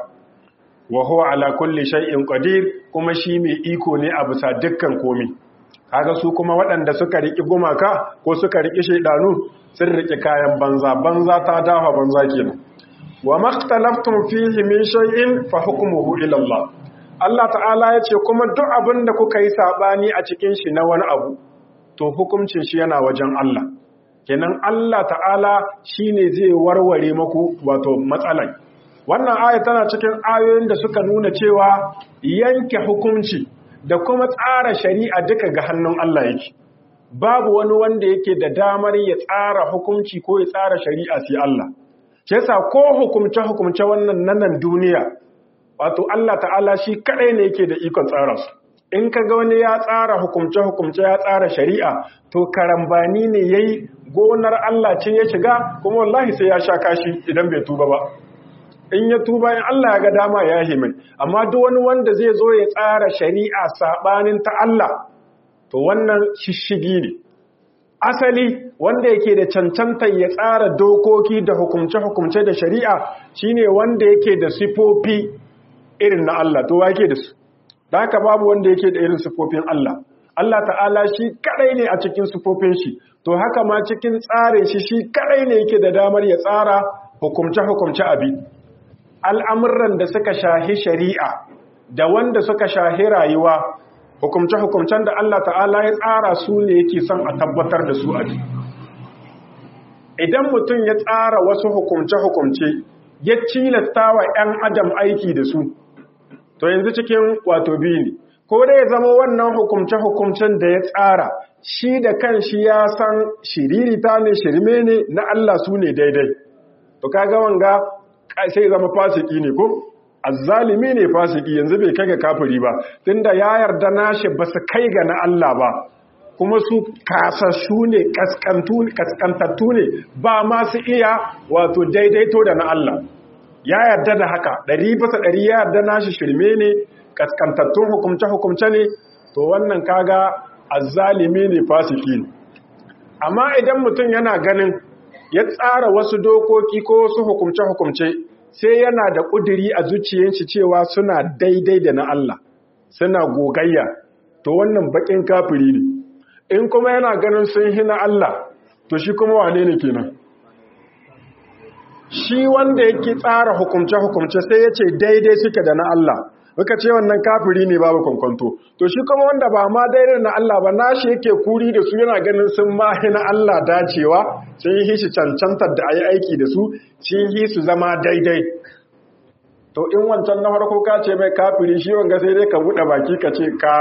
wa huwa ala kulli shay'in qadir kuma shi mai iko ne a bisa dukkan komai kaga su kuma waɗanda suka riki gumaka ko suka riki shaydanu sun riki kayan banza banza ta dafa banza kenan wa makhtalaftum fihi min shay'in fa hukmuhu ila Allah Allah ta'ala ya ce kuma duk abin da kuka yi sabani a cikin shi na wani abu to hukuncin shi yana wajen Allah kenan Allah ta'ala shine zai warware maku wato matsalan wannan aya tana cikin ayoyin da suka nuna cewa yanke hukunci da kuma tsara shari'a duka ga hannun Allah yake babu wani wanda yake da damar ya tsara hukunci ko ya tsara shari'a sai Allah shi yasa ko hukumce hukumce wannan nanan duniya wato Allah ta'ala shi kadai ne yake da ikon tsara su in ka ga wani ya tsara hukumce hukumce ya tsara shari'a to karambani ne yayi gonar Allah ce ya shiga kuma wallahi sai ya sha kashi idan bai tuba ba in ya tuba in Allah ya ga dama ya yi mai amma duk wani wanda zai zo ya tsara shari'a sabanin ta Allah to wannan shishigi ne asali wanda yake da cancantar ya tsara dokoki da hukumce-hukumce da shari'a shine wanda yake da sifofi irin na Allah to yake da su da haka babu wanda yake da irin sifofin Allah Allah ta'ala shi kadai ne a cikin sifofin shi to haka ma cikin tsarin shi shi kadai ne yake da damar ya tsara hukumce-hukumce abi al'amuran da suka shahi shari'a da wanda suka shahi rayuwa hukumce-hukumcen da Allah ta'ala ya tsara su ne yake son a tabbatar da su a ji. Idan mutum ya tsara wasu hukumce-hukumce ya cilasta wa ‘yan adam aiki da su, to yanzu cikin wato biyu ne, ko da ya zama wannan hukumce-hukumcen da ya tsara shi da kan shi ya san shiririta ne shirme ne na Allah su ne daidai. To kaga wanga sai zama fasiki ne ko? azzalimi ne fasiki yanzu bai kai ga kafiri ba tunda ya yarda nashi ba su kai ga na Allah ba kuma su kasassu ne kaskantattu ne ba masu iya wato daidaito da na Allah ya yarda da haka ɗari bisa ɗari ya yarda nashi shirme ne kaskantattun hukumce-hukumce ne to wannan kaga azzalimi ne fasiki ne amma idan mutum yana ganin ya tsara wasu dokoki ko wasu hukumce-hukumce sai yana da ƙuduri a zuciyarshi cewa suna daidai da na Allah suna gogayya to wannan bakin kafiri ne in kuma yana ganin sun hina Allah to shi kuma wane ne kenan shi wanda yake tsara hukumce-hukumce sai ya ce daidai suke da na Allah muka ce wannan kafiri ne babu kwankwanto to shi kuma wanda ba ma daidai na Allah ba nashi yake kuri da su yana ganin sun mahi na Allah dacewa sun yi shi cancantar da a yi aiki da su sun yi su zama daidai to in wancan na farko ka ce mai kafiri shi wanga sai dai ka buɗe baki ka ce ka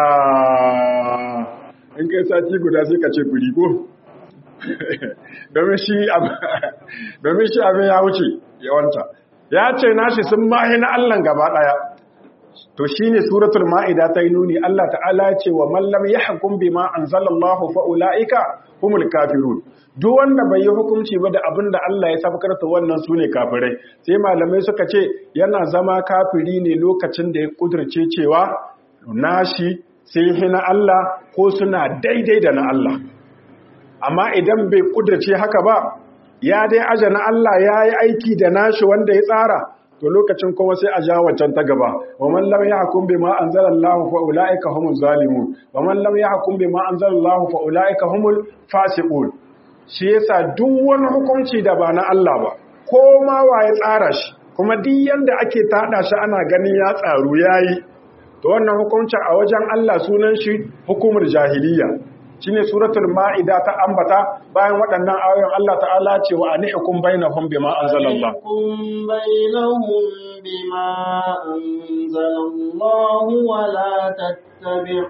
in kai sati guda sai ka ce firi ko domin shi abin ya wuce yawanta ya ce nashi sun mahi na Allahn gaba ɗaya to shi ne suratul ma'ida ta yi nuni Allah ta'ala ce wa mallam ya hakun bi ma an zalallahu fa'ula'ika humul kafirun duk wanda bai yi hukunci ba da abin da Allah ya sabkar ta wannan su ne kafirai sai malamai suka ce yana zama kafiri ne lokacin da ya kudurce cewa nashi sai hina Allah ko suna daidai da na Allah amma idan bai kudurce haka ba ya dai aja na Allah ya yi aiki da nashi wanda ya tsara to lokacin kuma sai a ja wancan ta gaba wa man lam yahkum bima anzalallahu fa ulaika humuz zalimun wa man lam yahkum bima anzalallahu fa ulaika humul fasiqun shi yasa duk wani hukunci da ba na Allah ba ko ma wa ya tsara shi kuma duk yanda ake tada shi ana ganin ya tsaru yayi to wannan hukuncin a wajen Allah sunan shi hukumar jahiliya shine suratul maida ta ambata bayan waɗannan ayoyin Allah ta'ala ce wa anihukum bainahum bima anzalallah kum bainahum bima anzalallahu wa la tattabi'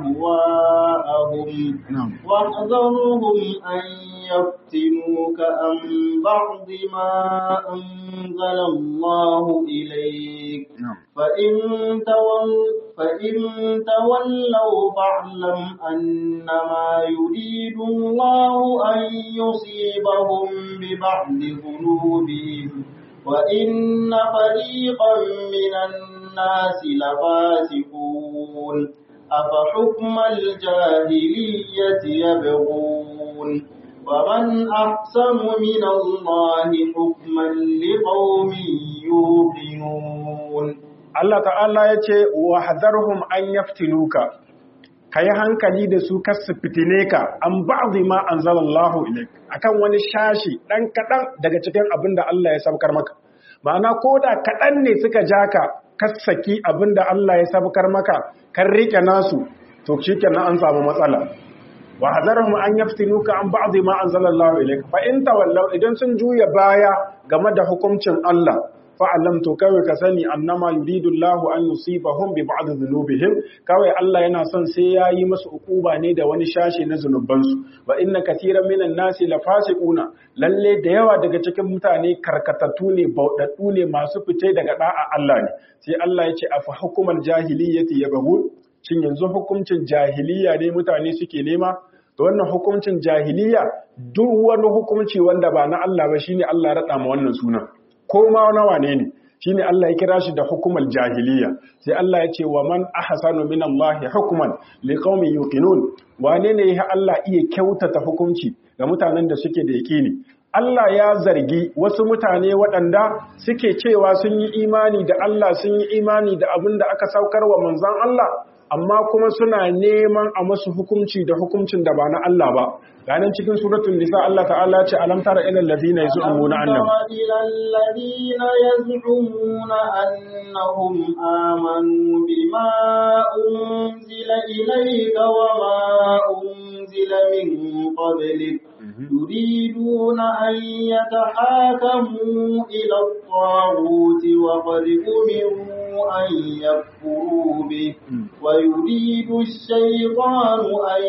ahwa'ahum wahdharhum an yaftinuka an ba'd ma anzalallahu ilayk fa in tawallaw فإن تولوا فاعلم أنما يريد الله أن يصيبهم ببعض ذنوبهم وإن فريقا من الناس لفاسقون أفحكم الجاهلية يبغون ومن أحسن من الله حكما لقوم يوقنون Allah ta'ala ya ce wa hadarhum an yaftinuka ka yi hankali da su kasu fitine ka an ba'dhi ma anzalallahu ilaik akan wani shashi dan kadan daga cikin abin da Allah ya sabkar maka ma'ana koda kadan ne suka ja ka kasaki abin da Allah ya sabkar maka kan rike nasu to shikenan an samu matsala wa hadarhum an yaftinuka an ba'dhi ma anzalallahu ilaik fa in tawallaw idan sun juya baya game da hukuncin Allah fa'alam to kawai ka sani annama yuridu Allahu an yusibahum bi ba'd dhunubihim kawai Allah yana son sai yayi masu ukuba ne da wani shashi na zunubansu wa inna katiran minan nasi lafasiquna lalle da yawa daga cikin mutane karkatattu ne bauɗaɗɗu ne masu fice daga da'a Allah ne sai Allah ya ce afa hukumal jahiliyyati yabghun shin yanzu hukuncin jahiliya ne mutane suke nema to wannan hukuncin jahiliya duk wani hukunci wanda ba na Allah ba shine Allah ya rada ma wannan sunan ko ma nawa ne ne shine Allah ya kira shi da hukumar jahiliya sai Allah ya ce wa man ahsanu min Allah hukman liqaumin yuqinun wane ne ya Allah iya kyautata hukunci ga mutanen da suke da yaqini Allah ya zargi wasu mutane waɗanda suke cewa sun yi imani da Allah sun yi imani da abin da aka saukar wa manzon Allah amma kuma suna neman a masu hukunci da hukuncin da ba na Allah ba ganin cikin suratul nisa Allah ta'ala ce alam tara ilal ladina yaz'umuna annahum ilal ladina yaz'umuna annahum amanu bima unzila ilayka wa ma unzila min qablik يريدون أن يتحاكموا إلى الطاغوت وقد أمروا أن يكفروا به ويريد الشيطان أن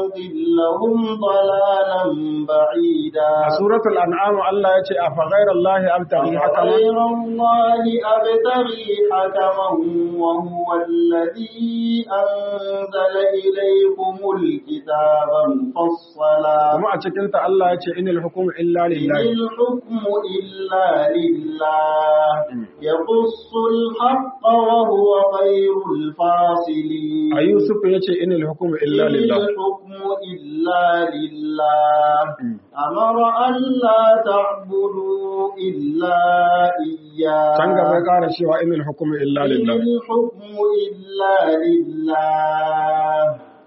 يضلهم ضلالا بعيدا سورة الأنعام الله يتي أفغير الله أبتغي حكما غير الله أبتغي حكما وهو الذي أنزل إليكم الكتاب مفصلا kuma a cikinta Allah ya ce inil hukumu illa lillahi إن الحكم إلا لله يقص الحق وهو خير الفاصلين a Yusuf ya ce inil hukumu illa إن lillahi الحكم إلا لله أمر أن لا تعبدوا إلا إياه can gaba ya ƙara cewa inil hukumu illa إن lillahi الحكم إلا لله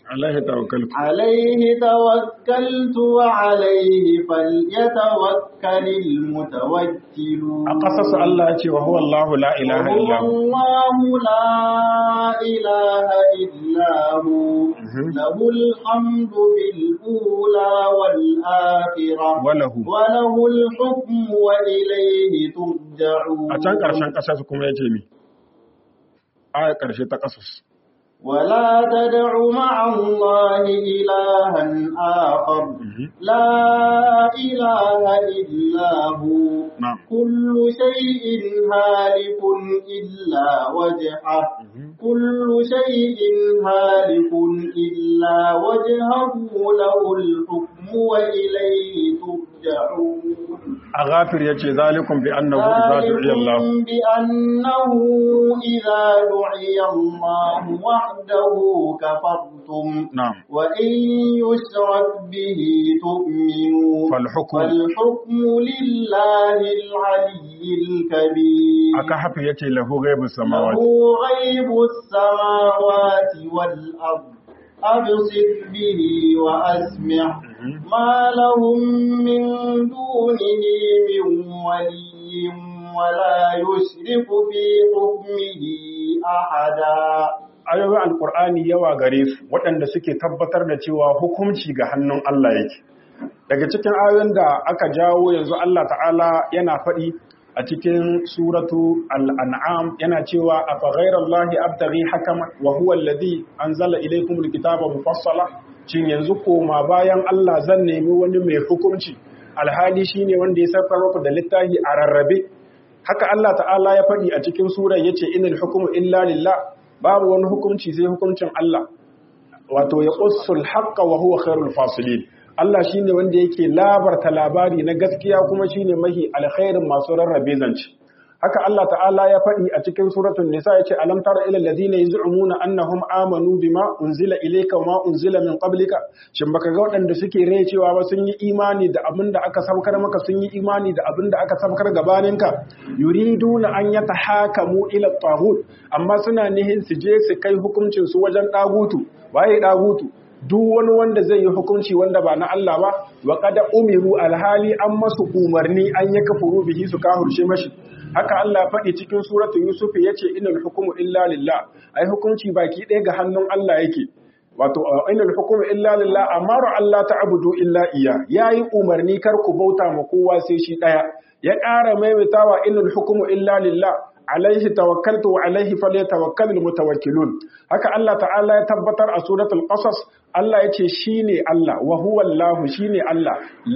alaihi tawakkaltu عليه توكلت وعليه فليتوكل المتوكلون a ƙasarsa Allah ya ce wa huwa Allahu la ilaha وهو illa hu الله لا إله إلا هو Mhm. له الحمد في الأولى والآخرة walahu وله الحكم وإليه ترجعون a can ƙarshen ƙasarsa kuma ya ce mi a ƙarshe ta ƙasas ولا تدع مع الله إلها آخر لا إله إلا هو na'am كل شيء هالك إلا وجهه كل شيء هالك إلا وجهه له الحكم وإليه ترجعون a ghafir ya ce zalikun bi annahu idza du'iya Allah ذلكم بأنه إذا دعي الله وحده كفرتم na'am وإن يشرك به تؤمنوا fal hukm فالحكم لله العلي الكبير aka hafi yace lahu ghaibus له samawati غيب السماوات والأرض أبصر به وأسمع ما لهم من دونه من ولي ولا يشرك في حكمه أحدا ayoyin alkur'ani yawa gare su waɗanda suke tabbatar da cewa hukunci ga hannun Allah yake daga cikin ayoyin da aka jawo yanzu Allah ta'ala yana faɗi a cikin suratu al'an'am yana cewa a faghairar lahi abtaghi hakama wa huwa alladhi anzala ilaykumul kitaba mufassala cin yanzu koma bayan Allah zan nemi wani mai hukunci alhali shine wanda ya saukar muku da littafi a rarrabe haka Allah ta'ala ya faɗi a cikin surar yace inal hukmu illa lillah babu wani hukunci sai hukuncin Allah wato ya qussul haqqa wa huwa khairul fasilin Allah shine wanda yake labarta labari na gaskiya kuma shine mahi alkhairin masu rarrabe zance haka Allah ta'ala ya faɗi a cikin suratul nisa yace alam tara ila alladhina yaz'umuna annahum amanu bima unzila ilayka wa ma unzila min qablika shin baka ga waɗanda suke rai cewa ba sun yi imani da abin da aka saukar maka sun yi imani da abin da aka saukar gabaninka yuriduna an yatahakamu ila taghut amma suna nihin su je su kai hukuncin su wajen dagutu waye dagutu duk wani wanda zai yi hukunci wanda ba na Allah ba wa kada umiru alhali an masu umarni an ya kafuru bihi su kahurce mashi haka Allah faɗi cikin suratul yusuf yace innal hukmu illa lillah ai hukunci baki ɗaya ga hannun Allah yake wato innal hukmu illa lillah amaru Allah ta'budu illa iya yayi umarni kar ku bauta ma kowa sai shi ɗaya ya ƙara maimaitawa innal hukmu illa lillah alaihi tawakkaltu wa alaihi falyatawakkalul mutawakkilun haka Allah ta'ala ya tabbatar a suratul qasas Allah yace shine Allah wa huwa Allah shine Allah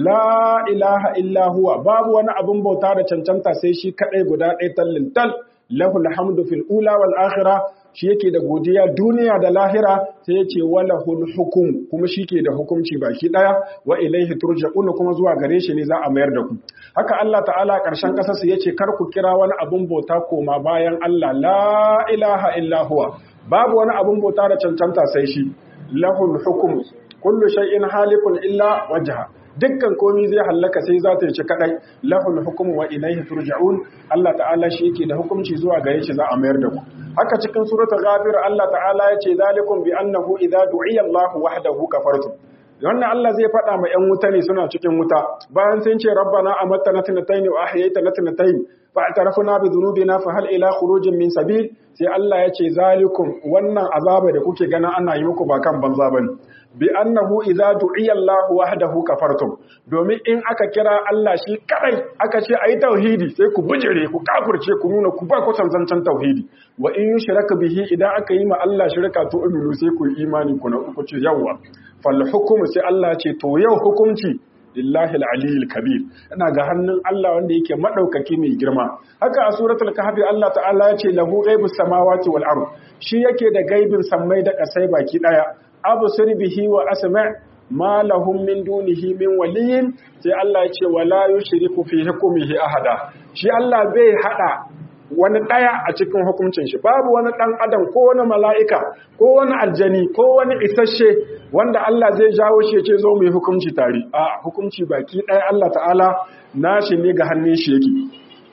la ilaha illa huwa babu wani abun bauta da cancanta sai shi kadai guda ɗaya tallin tal lahul hamdu fil ula wal akhirah shi yake da godiya duniya da lahira sai yace walahul hukum kuma shike da hukunci baki daya wa ilaihi turja'un kuma zuwa gare shi ne za a mayar da ku haka Allah ta'ala karshen kasar su yace kar ku kira wani abun bauta koma bayan Allah la ilaha illa huwa babu wani abun bauta da cancanta sai shi lahul hukum kullu shay'in halikun illa wajha dukkan komi zai hallaka sai za ta ci kadai lahul hukum wa ilaihi turja'un Allah ta'ala shi yake da hukunci zuwa gare shi za a mayar da ku haka cikin suratul ghafir Allah ta'ala yace zalikum bi annahu idza du'iya Allahu wahdahu kafartum wannan Allah zai faɗa ma 'yan wuta ne suna cikin wuta bayan sun ce rabbana amattana tnatayn wa ahyaytana tnatayn fa atarafna bi dhunubina fa hal ila khurujin min sabil sai Allah ya ce zalikum wannan azaba da kuke gana ana yi muku ba kan banza bane bi annahu idza du'iya Allah wahdahu kafartum domin in aka kira Allah shi kadai aka ce ayi tauhidi sai ku bujire ku kafirce ku nuna ku ba ku zancan tauhidi wa in yushraka bihi idan aka yi ma Allah shirka to uminu sai ku yi imani ku na ku ce yawa fal hukumu sai Allah ce to yau hukunci lillahi al-aliyyil kabir ina ga hannun Allah wanda yake madaukaki mai girma haka a suratul kahfi Allah ta'ala ya ce lahu ghaibus samawati wal ard shi yake da gaibin sammai da kasai baki daya absir bihi wa asma' ma lahum min dunihi min waliyin sai Allah ya ce wala yushriku fi hukmihi ahada shi Allah bai hada wani ɗaya a cikin hukuncin shi babu wani ɗan adam ko wani mala'ika ko wani aljani ko wani isasshe wanda Allah zai jawo shi ce zo mu yi hukunci tare a hukunci baki ɗaya Allah ta'ala nashi ne ga hannun shi yake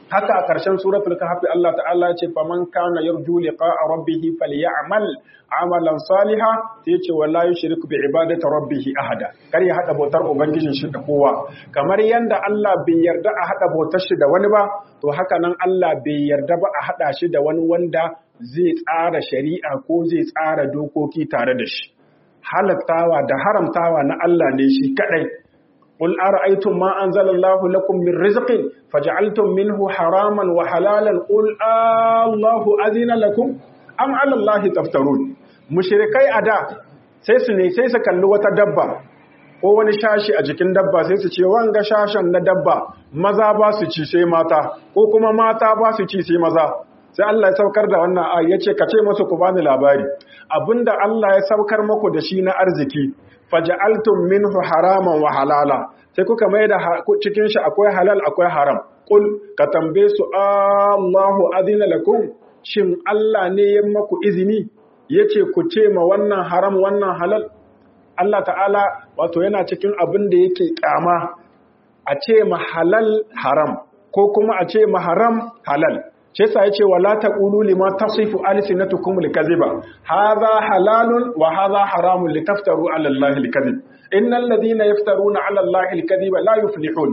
haka a ƙarshen suratul kahfi Allah ta'ala ya ce faman kana yarju liqa'a rabbih falyamal amalan saliha sai ce wala yushrik bi ibadati rabbih ahada kar ya hada bautar ubangijin shi da kowa kamar yanda Allah bai yarda a hada bautar shi da wani ba to haka nan Allah bai yarda ba a hada shi da wani wanda zai tsara shari'a ko zai tsara dokoki tare da shi halattawa da haramtawa na Allah ne shi kadai قل أرأيتم ما أنزل الله لكم من رزق فجعلتم منه حراما وحلالا قل الله أذن لكم أم على الله تفترون مشركي أدا sai su ne sai su kalli wata dabba ko wani shashi a jikin dabba sai su ce wanga shashen na dabba maza ba su ci sai mata ko kuma mata ba su ci sai maza sai Allah ya saukar da wannan ayi yace ka ce musu ku bani labari abinda Allah ya saukar muku da shi na arziki faja'altum minhu haraman wa halala sai kuka mai da cikin shi akwai halal akwai haram kul ka tambaye su Allahu adina lakum shin Allah ne ya maku izini yace ku ce ma wannan haram wannan halal Allah ta'ala wato yana cikin abin da yake kyama a ce ma halal haram ko kuma a ce ma haram halal shi yasa yace wala taqulu lima tasifu alsinatukum alkaziba hadha halalun wa hadha haramun litaftaru ala allahi alkazib innal ladina yaftaruna ala allahi alkaziba la yuflihun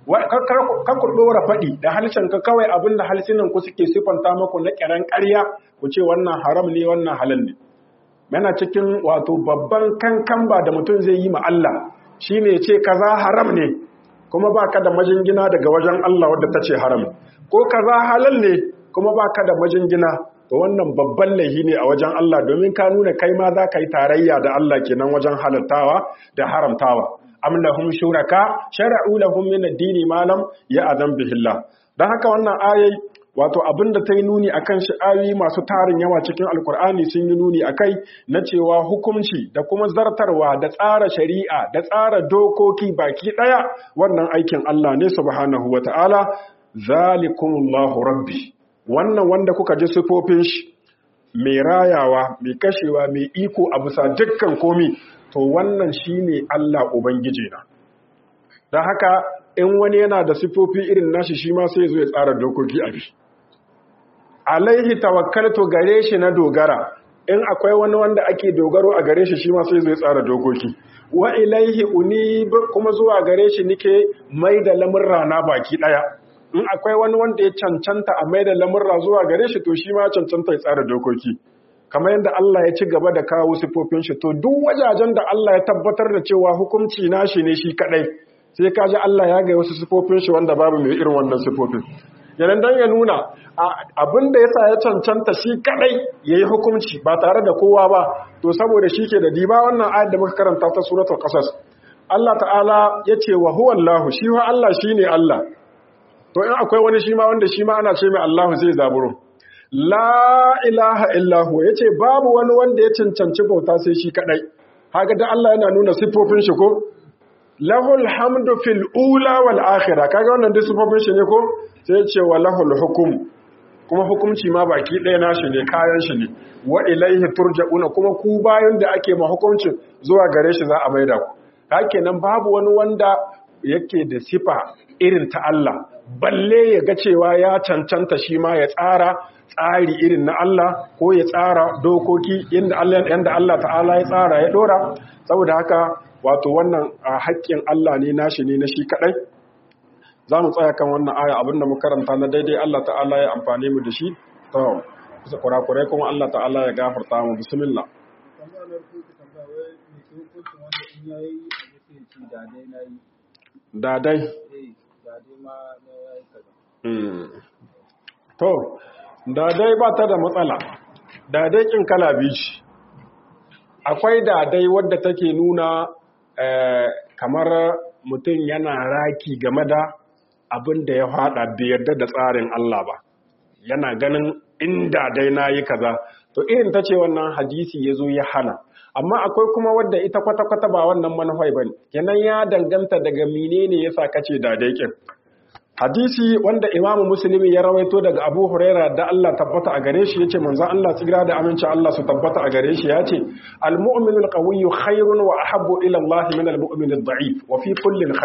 ka ku dora fadi da halshen ka kawai abinda halsinan ku suke sifanta muku na kiran ƙarya ku ce wannan haram ne wannan halal ne yana cikin wato babban kankan ba da mutum zai yi ma Allah shine ce kaza haram ne kuma baka da majingina daga wajen Allah wadda ta ce haram ko kaza halal ne kuma baka da majingina to wannan babban laihi ne a wajen Allah domin ka nuna kai ma za ka yi tarayya da Allah kenan wajen halattawa da haramtawa am lahum shuraka shar'u lahum min ad-dini ma lam ya'zam bihi Allah dan haka wannan ayai wato abinda ta yi nuni akan shi ayoyi masu tarin yawa cikin alkur'ani sun yi nuni akai na cewa hukunci da kuma zartarwa da tsara shari'a da tsara dokoki baki daya wannan aikin Allah ne subhanahu wata'ala zalikumullahu rabbi wannan wanda kuka ji sifofin shi mai rayawa mai kashewa mai iko a bisa dukkan komi to wannan shine Allah ubangiji na don haka in wani yana da sifofi irin nashi shi ma sai zo ya tsara dokoki a bi alaihi tawakkaltu gare shi na dogara in akwai wani wanda ake dogaro a gare shi shi ma sai zo ya tsara dokoki wa ilaihi unib kuma zuwa gare shi nike mai da lamurra na baki daya in akwai wani wanda ya cancanta a mai da lamurra zuwa gare shi to shi ma cancanta ya tsara dokoki kamar yadda Allah ya ci gaba da kawo sifofin shi to duk wajajen da Allah ya tabbatar da cewa hukunci nashi ne shi kadai sai ka ji Allah ya ga wasu sifofin shi wanda babu mai irin wannan sifofin yanan dan ya nuna abin da yasa ya cancanta shi kadai yayi hukunci ba tare da kowa ba to saboda shi ke da diba wannan ayat da muka karanta ta suratul qasas Allah ta'ala ya ce wa huwa Allah shi wa Allah shine Allah to in akwai wani shi ma wanda shi ma ana ce mai Allah zai zaburo la ilaha illahu ya ce babu wani wanda ya cancanci bauta sai shi kadai haka da Allah yana nuna siffofin shi ko lahul hamdu fil ula wal akhirah kaga wannan duk siffofin shi ne ko sai ya ce wa lahul hukum kuma hukunci ma baki ɗaya nashi ne kayan shi ne wa ilaihi turja'una kuma ku bayan da ake ma hukuncin zuwa gare shi za a maida ku haka nan babu wani wanda yake da sifa irin ta Allah balle ya ga cewa ya cancanta shi ma ya tsara tsari irin na Allah ko ya tsara dokoki yadda Allah yanda Allah ta'ala ya tsara ya dora saboda haka wato wannan haƙƙin Allah ne nashi ne na shi kadai za mu tsaya kan wannan aya abinda mu karanta na daidai Allah ta'ala ya amfane mu da shi to bisa kurakurai kuma Allah ta'ala ya gafarta mu bismillah dadai to dadai ba ta da matsala dadai kin kala bici akwai dadai wadda take nuna kamar mutum yana raki game da abin da ya fada bai yarda da tsarin Allah ba yana ganin inda dai na yi kaza to irin ta ce wannan hadisi ya zo ya hana amma akwai kuma wadda ita kwata-kwata ba wannan manufai ba ne kenan ya danganta daga menene ya sa kace da daikin hadisi wanda imamu musulmi ya rawaito daga abu huraira da Allah tabbata a gare shi yace manzon Allah tsigira da aminci Allah su tabbata a gare shi yace al-mu'minu al-qawiyyu khairun wa ahabbu ila Allah min al-mu'min ad-da'if wa fi kullin khair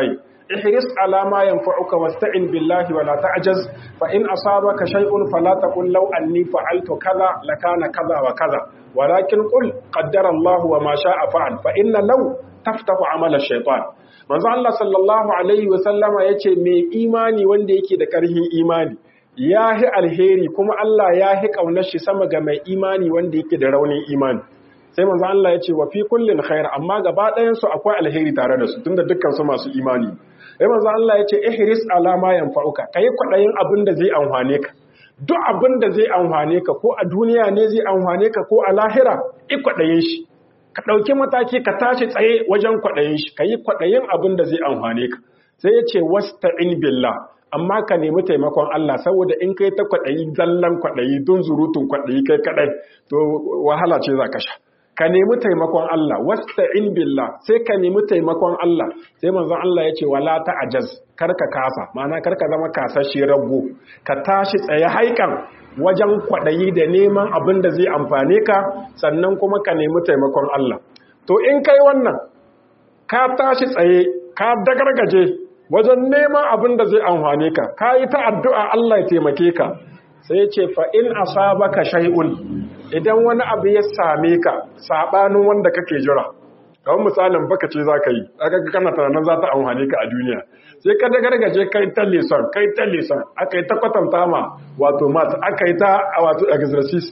ihris ala ma yanfa'uka wasta'in billahi wala ta'jaz fa in asabaka shay'un fala taqul law anni fa'altu kaza lakana kaza wa kaza walakin qul qaddara Allah wa ma sha'a fa'al fa inna law taftahu amala shaytan manzo Allah sallallahu alaihi wa sallama yace mai imani wanda yake da karhin imani yahi alheri kuma Allah yahi kaunar shi sama ga mai imani wanda yake da raunin imani sai manzo Allah ya ce wa fi kullin khair amma gaba ɗayan su akwai alheri tare da su tunda dukkan su masu imani sai manzo Allah ya ce ihris ala ma yanfa'uka kai kwadayin abin da zai amfane ka duk abin da zai amfane ka ko a duniya ne zai amfane ka ko a lahira i kwadayin shi ka dauki mataki ka tashi tsaye wajen kwadayin shi kai kwadayin abin da zai amfane ka sai ya ce wasta'in billah amma ka nemi taimakon Allah saboda in kai ta kwadayi zallan kwadayi don zurutun kwadayi kai kadai to wahala ce za ka sha ka nemi taimakon Allah wasta'in billah sai ka nemi taimakon Allah sai manzon Allah ya ce wala ta'jaz kar ka kasa ma'ana kar ka zama kasashe rago ka tashi tsaye haikan wajen kwadayi da neman abin da zai amfane ka sannan kuma ka nemi taimakon Allah to in kai wannan ka tashi tsaye ka dagargaje wajen neman abin da zai amfane ka ka yi ta addu'a Allah ya taimake ka sai ce fa in asabaka shay'un idan wani abu ya same ka sabanin wanda kake jira kawai misalin baka ce zaka yi aka ga kana tunanin za ta amfane ka a duniya sai ka da gargaje kai ta lesson kai ta lesson aka yi ta kwatanta ma wato mat aka yi ta wato exercise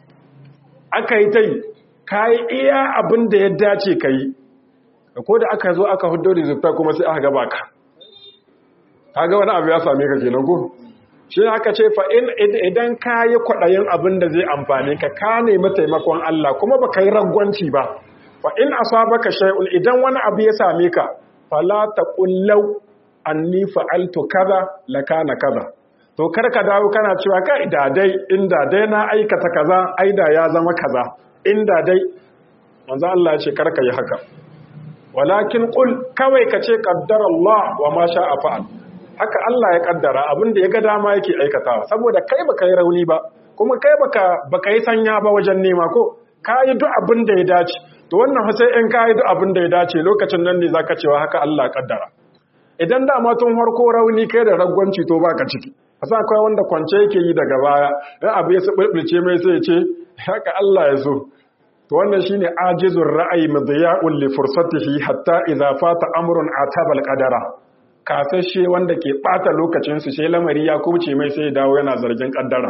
aka yi ta yi ka yi iya abin da ya dace ka yi ko da aka zo aka hudo da kuma sai aka gaba ka kaga wani abu ya same ka kenan ko shi aka ce fa idan ka yi kwaɗayin abin da zai amfani ka ka nemi taimakon Allah kuma ba ka yi ragwanci ba fa in asabaka shay'un idan wani abu ya same ka fala taqullau anni fa'altu kaza lakana kaza to kar ka dawo kana cewa ka da dai inda dai na aikata kaza aida ya zama kaza inda dai manzo Allah ya ce kar ka yi haka walakin qul kawai ka ce qaddara Allah wa ma sha'a fa'al haka Allah ya kaddara abin da ya ga dama yake aikatawa saboda kai baka yi rauni ba kuma kai baka baka yi sanya ba wajen nema ko kai duk abin da ya dace to wannan sai in kai duk abin da ya dace lokacin nan ne zaka cewa haka Allah ya kaddara idan da ma tun harko rauni kai da ragwanci to baka ciki asa akwai wanda kwance yake yi daga baya dan abu ya sabulce mai sai ya ce haka Allah ya so to wannan shine ajizur ra'ayi madiya'un li fursatihi hatta idza fata amrun atabal qadara kasashe wanda ke ɓata lokacinsu sai lamari ya kubce mai sai dawo yana zargin ƙaddara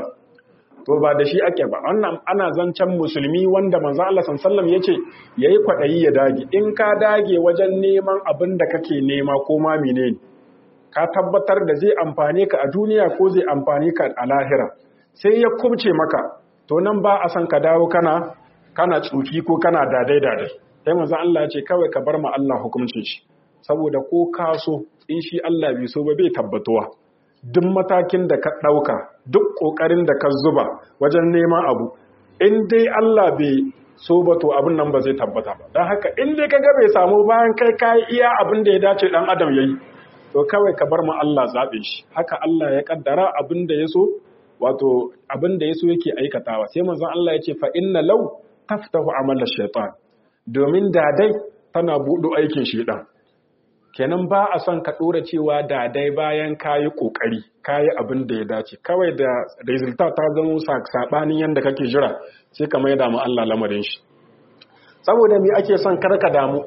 to ba da shi ake ba wannan ana zancen musulmi wanda manzo Allah sallallahu yace yayi kwadayi ya dage in ka dage wajen neman abin da kake nema ko ma menene ka tabbatar da zai amfane ka a duniya ko zai amfane ka a lahira sai ya kubce maka to nan ba a san ka dawo kana kana tsuki ko kana dadai dadai sai manzo Allah ya ce kawai ka bar ma Allah hukuncin shi saboda ko ka so in shi Allah bai so ba bai tabbatuwa duk matakin da ka ɗauka duk ƙoƙarin da ka zuba wajen neman abu in dai Allah bai so ba to abin nan ba zai tabbata ba don haka in dai ka ga bai samu bayan kai ka iya abin da ya dace ɗan adam ya yi to kawai ka bar ma Allah zaɓe shi haka Allah ya ƙaddara abin da ya so wato abin da ya so yake aikatawa sai manzon Allah ya ce fa inna law taftahu amala shaytan domin da dai tana buɗo aikin shaytan kenan ba a son ka ɗora cewa da dai bayan kayi ƙoƙari kayi abin da ya dace kawai da resulta ta zama saɓanin yadda kake jira sai ka mai damu Allah lamarin shi saboda mi ake son kar ka damu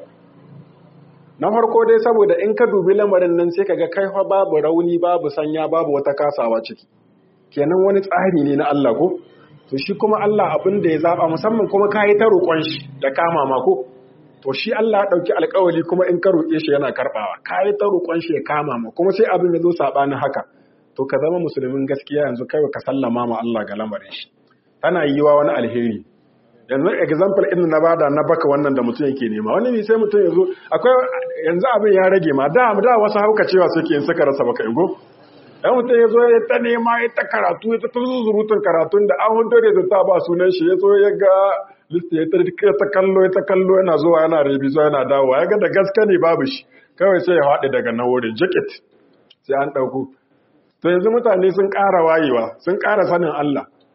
na farko dai saboda in ka dubi lamarin nan sai ka ga kai fa babu rauni babu sanya babu wata kasawa ciki kenan wani tsari ne na Allah ko to shi kuma Allah abin da ya zaba musamman kuma kayi ta roƙon shi da kama ma ko to shi Allah ya ɗauki alƙawari kuma in ka roƙe shi yana karɓawa ka yi ta roƙon shi ya kama ma kuma sai abin ya zo saɓanin haka to ka zama musulmin gaskiya yanzu kai ka sallama ma Allah ga lamarin shi tana yiwa wani alheri yanzu example ɗin na bada na baka wannan da mutum yake nema wani ne sai mutum ya zo akwai yanzu abin ya rage ma da da wasu hauka cewa suke in suka rasa baka ingo dan mutum ya zo ya ta nema ya ta karatu ya ta zurutun karatun da an hudu da ta ba sunan shi ya zo ya ga list ya ta kallo ya ta kallo yana zuwa yana rebizo yana dawowa ya ga da gaske ne babu shi kawai sai ya haɗe daga nan wurin jacket sai an ɗauko to yanzu mutane sun ƙara wayewa sun ƙara sanin Allah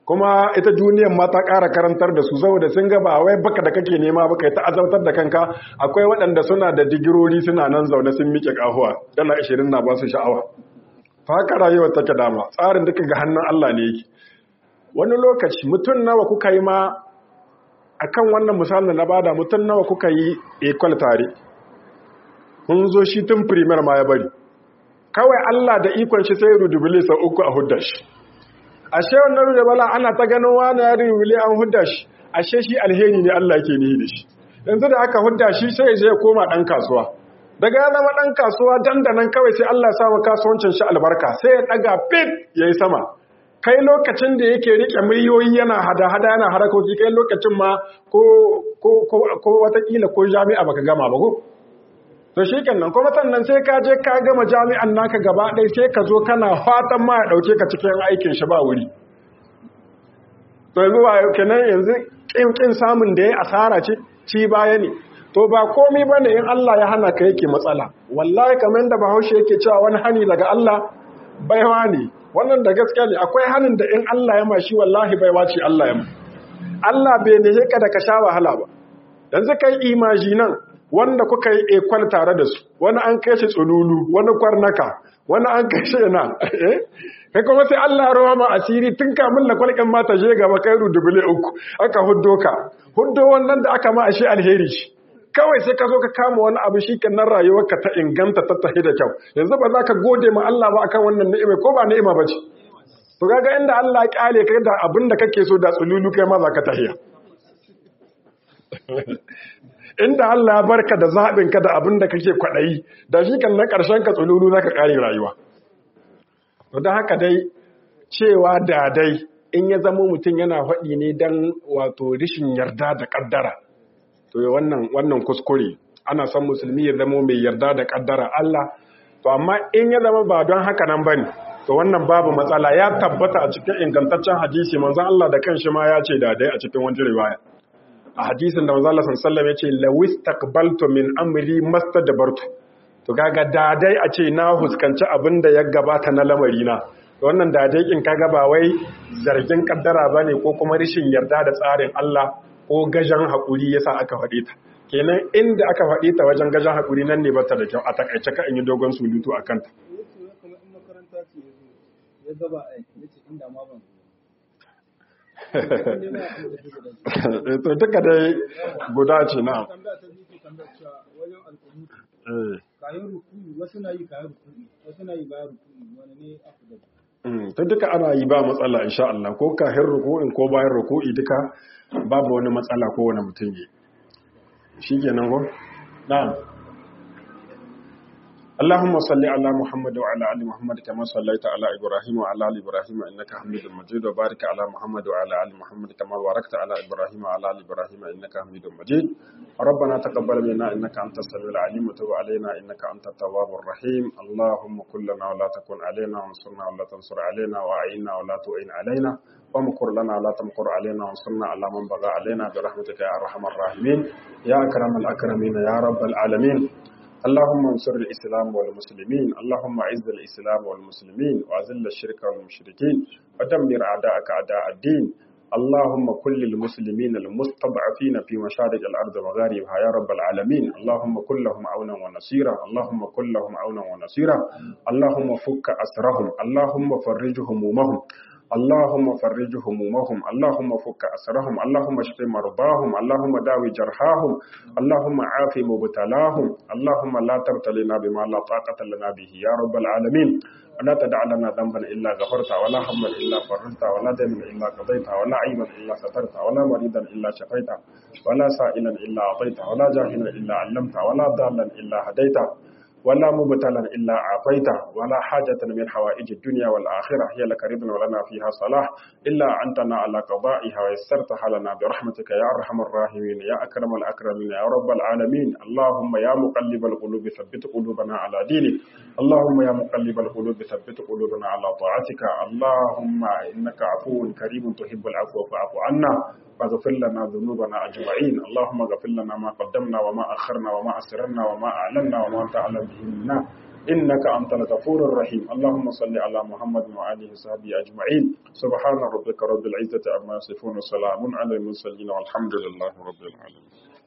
kuma ita duniyar ma ta ƙara karantar da su saboda sun ga ba wai baka da kake nema baka ta azabtar da kanka akwai waɗanda suna da digirori suna nan zaune sun miƙe ƙahuwa dala ashirin na ba su sha'awa fa haka rayuwar take dama tsarin duka ga hannun Allah ne yake wani lokaci mutum nawa kuka yi ma akan wannan misalin da na bada mutum nawa kuka yi equal tare kun zo shi tun primer ma ya bari kawai Allah da ikon shi sai rudubile sau uku a hudda shi ashe wannan rudubala ana ta ganin wani ya rudubile an hudda shi ashe shi alheri ne Allah ke nihi da shi yanzu da aka hudda shi sai ya koma ɗan kasuwa daga ya zama ɗan kasuwa dandanan kawai sai Allah ya samu kasuwancin shi albarka sai ya ɗaga fit ya yi sama kai lokacin da yake rike miliyoyi yana hada-hada yana harakoki kai lokacin ma ko watakila ko jami'a baka gama ba ko to shi kenan kuma sannan sai ka je ka gama jami'an naka gaba ɗaya sai ka zo kana fatan ma ya ɗauke ka cikin aikin shi ba wuri to yanzu ba kenan yanzu ƙin samun da ya asara ce ci baya ne to ba komi ba ne in Allah ya hana ka yake matsala wallahi kamar da bahaushe yake cewa wani hani daga Allah baiwa ne wannan da gaskiya ne akwai hanin da in Allah ya mashi wallahi baiwa ce Allah ya ma Allah bai ne ka da ka sha wahala ba yanzu kai imajinan wanda kuka yi ekwal tare da su wani an kai shi tsululu wani kwarnaka wani an kai shi yana kai kuma sai Allah ya rawa ma asiri tun kamun la kwalkan ma ta je gaba kai rudubule uku aka huddo ka huddo wannan da aka ma ashe alheri shi kawai sai ka zo ka kama wani abu shi kenan rayuwarka ta inganta ta tafi da kyau yanzu ba za ka gode ma Allah ba akan wannan ni'ima ko ba ni'ima ba ce to kaga inda Allah ya kyale kai da abin da kake so da tsululu kai ma za ka tahiya inda Allah ya barka da zaɓin ka da abin da kake kwaɗayi da shi kan na ƙarshen ka tsululu za ka ƙare rayuwa to don haka dai cewa da dai in ya zama mutum yana faɗi ne don wato rishin yarda da ƙaddara to wannan wannan kuskure ana son musulmi ya zama mai yarda da ƙaddara Allah to amma in ya zama ba don haka nan bane to wannan babu matsala ya tabbata a cikin ingantaccen hadisi manzon Allah da kanshi ma ya ce da dai a cikin wani riwaya a hadisin da manzon Allah sallallahu alaihi wasallam ya ce lawis taqbaltu min amri mastadbartu to kaga da dai a ce na huskanci abin da ya gabata na lamari na wannan da dai kin kaga ba wai zargin kaddara bane ko kuma rishin yarda da tsarin Allah ko gajan hakuri yasa aka faɗe ta kenan inda aka faɗe ta wajen gajan hakuri nan ne ba ta da kyau a takaice ka in yi dogon sulutu a kanta to duka dai guda ce na kayan rukuni wasu na yi kayan rukuni wasu na yi bayan rukuni wani ne afdal ta duka ana yi ba matsala insha Allah ko kahin ruku'in ko bayan ruku'i duka babu wani matsala ko wani mutum yi shikenan ko na'am اللهم صل على محمد وعلى ال محمد كما صليت على ابراهيم وعلى ال ابراهيم انك حميد مجيد وبارك على محمد وعلى ال محمد كما باركت على ابراهيم وعلى ال ابراهيم انك حميد مجيد ربنا تقبل منا انك انت السميع العليم وتب علينا انك انت التواب الرحيم اللهم كن لنا ولا تكن علينا وانصرنا ولا تنصر علينا واعنا ولا تعين علينا وامكر لنا ولا تمكر علينا وانصرنا على من بغى علينا برحمتك يا ارحم الراحمين يا اكرم الاكرمين يا رب العالمين اللهم انصر الإسلام والمسلمين اللهم أعز الإسلام والمسلمين وأذل الشرك والمشركين ودمر أعداءك أعداء الدين اللهم كل المسلمين المستضعفين في مشارق الأرض ومغاربها يا رب العالمين اللهم كن لهم عونا ونصيرا اللهم كن لهم عونا ونصيرا اللهم فك أسرهم اللهم فرج همومهم اللهم فرج همومهم اللهم فك أسرهم اللهم اشف مرضاهم اللهم داوي جرحاهم اللهم عاف مبتلاهم اللهم لا تبتلنا بما لا طاقة لنا به يا رب العالمين ولا تدع لنا ذنبا إلا غفرته ولا هما إلا فرجته ولا دينا إلا قضيته ولا عيبا إلا سترته ولا مريضا إلا شفيته ولا سائلا إلا أعطيته ولا جاهلا إلا علمته ولا ضالا إلا هديته ولا مبتلا إلا أعطيته ولا حاجة من حوائج الدنيا والآخرة هي لك رضا ولنا فيها صلاح إلا أنتنا على قضائها ويسرتها لنا برحمتك يا أرحم الراحمين يا أكرم الأكرمين يا رب العالمين اللهم يا مقلب القلوب ثبت قلوبنا على دينك اللهم يا مقلب القلوب ثبت قلوبنا على طاعتك اللهم إنك عفو كريم تحب العفو فاعف عنا فاغفر لنا ذنوبنا أجمعين اللهم اغفر لنا ما قدمنا وما أخرنا وما أسررنا وما أعلنا وما أنت أعلم به منا إنك أنت الغفور الرحيم اللهم صل على محمد وآله وصحبه أجمعين سبحان ربك رب العزة عما يصفون وسلام على المرسلين والحمد لله رب العالمين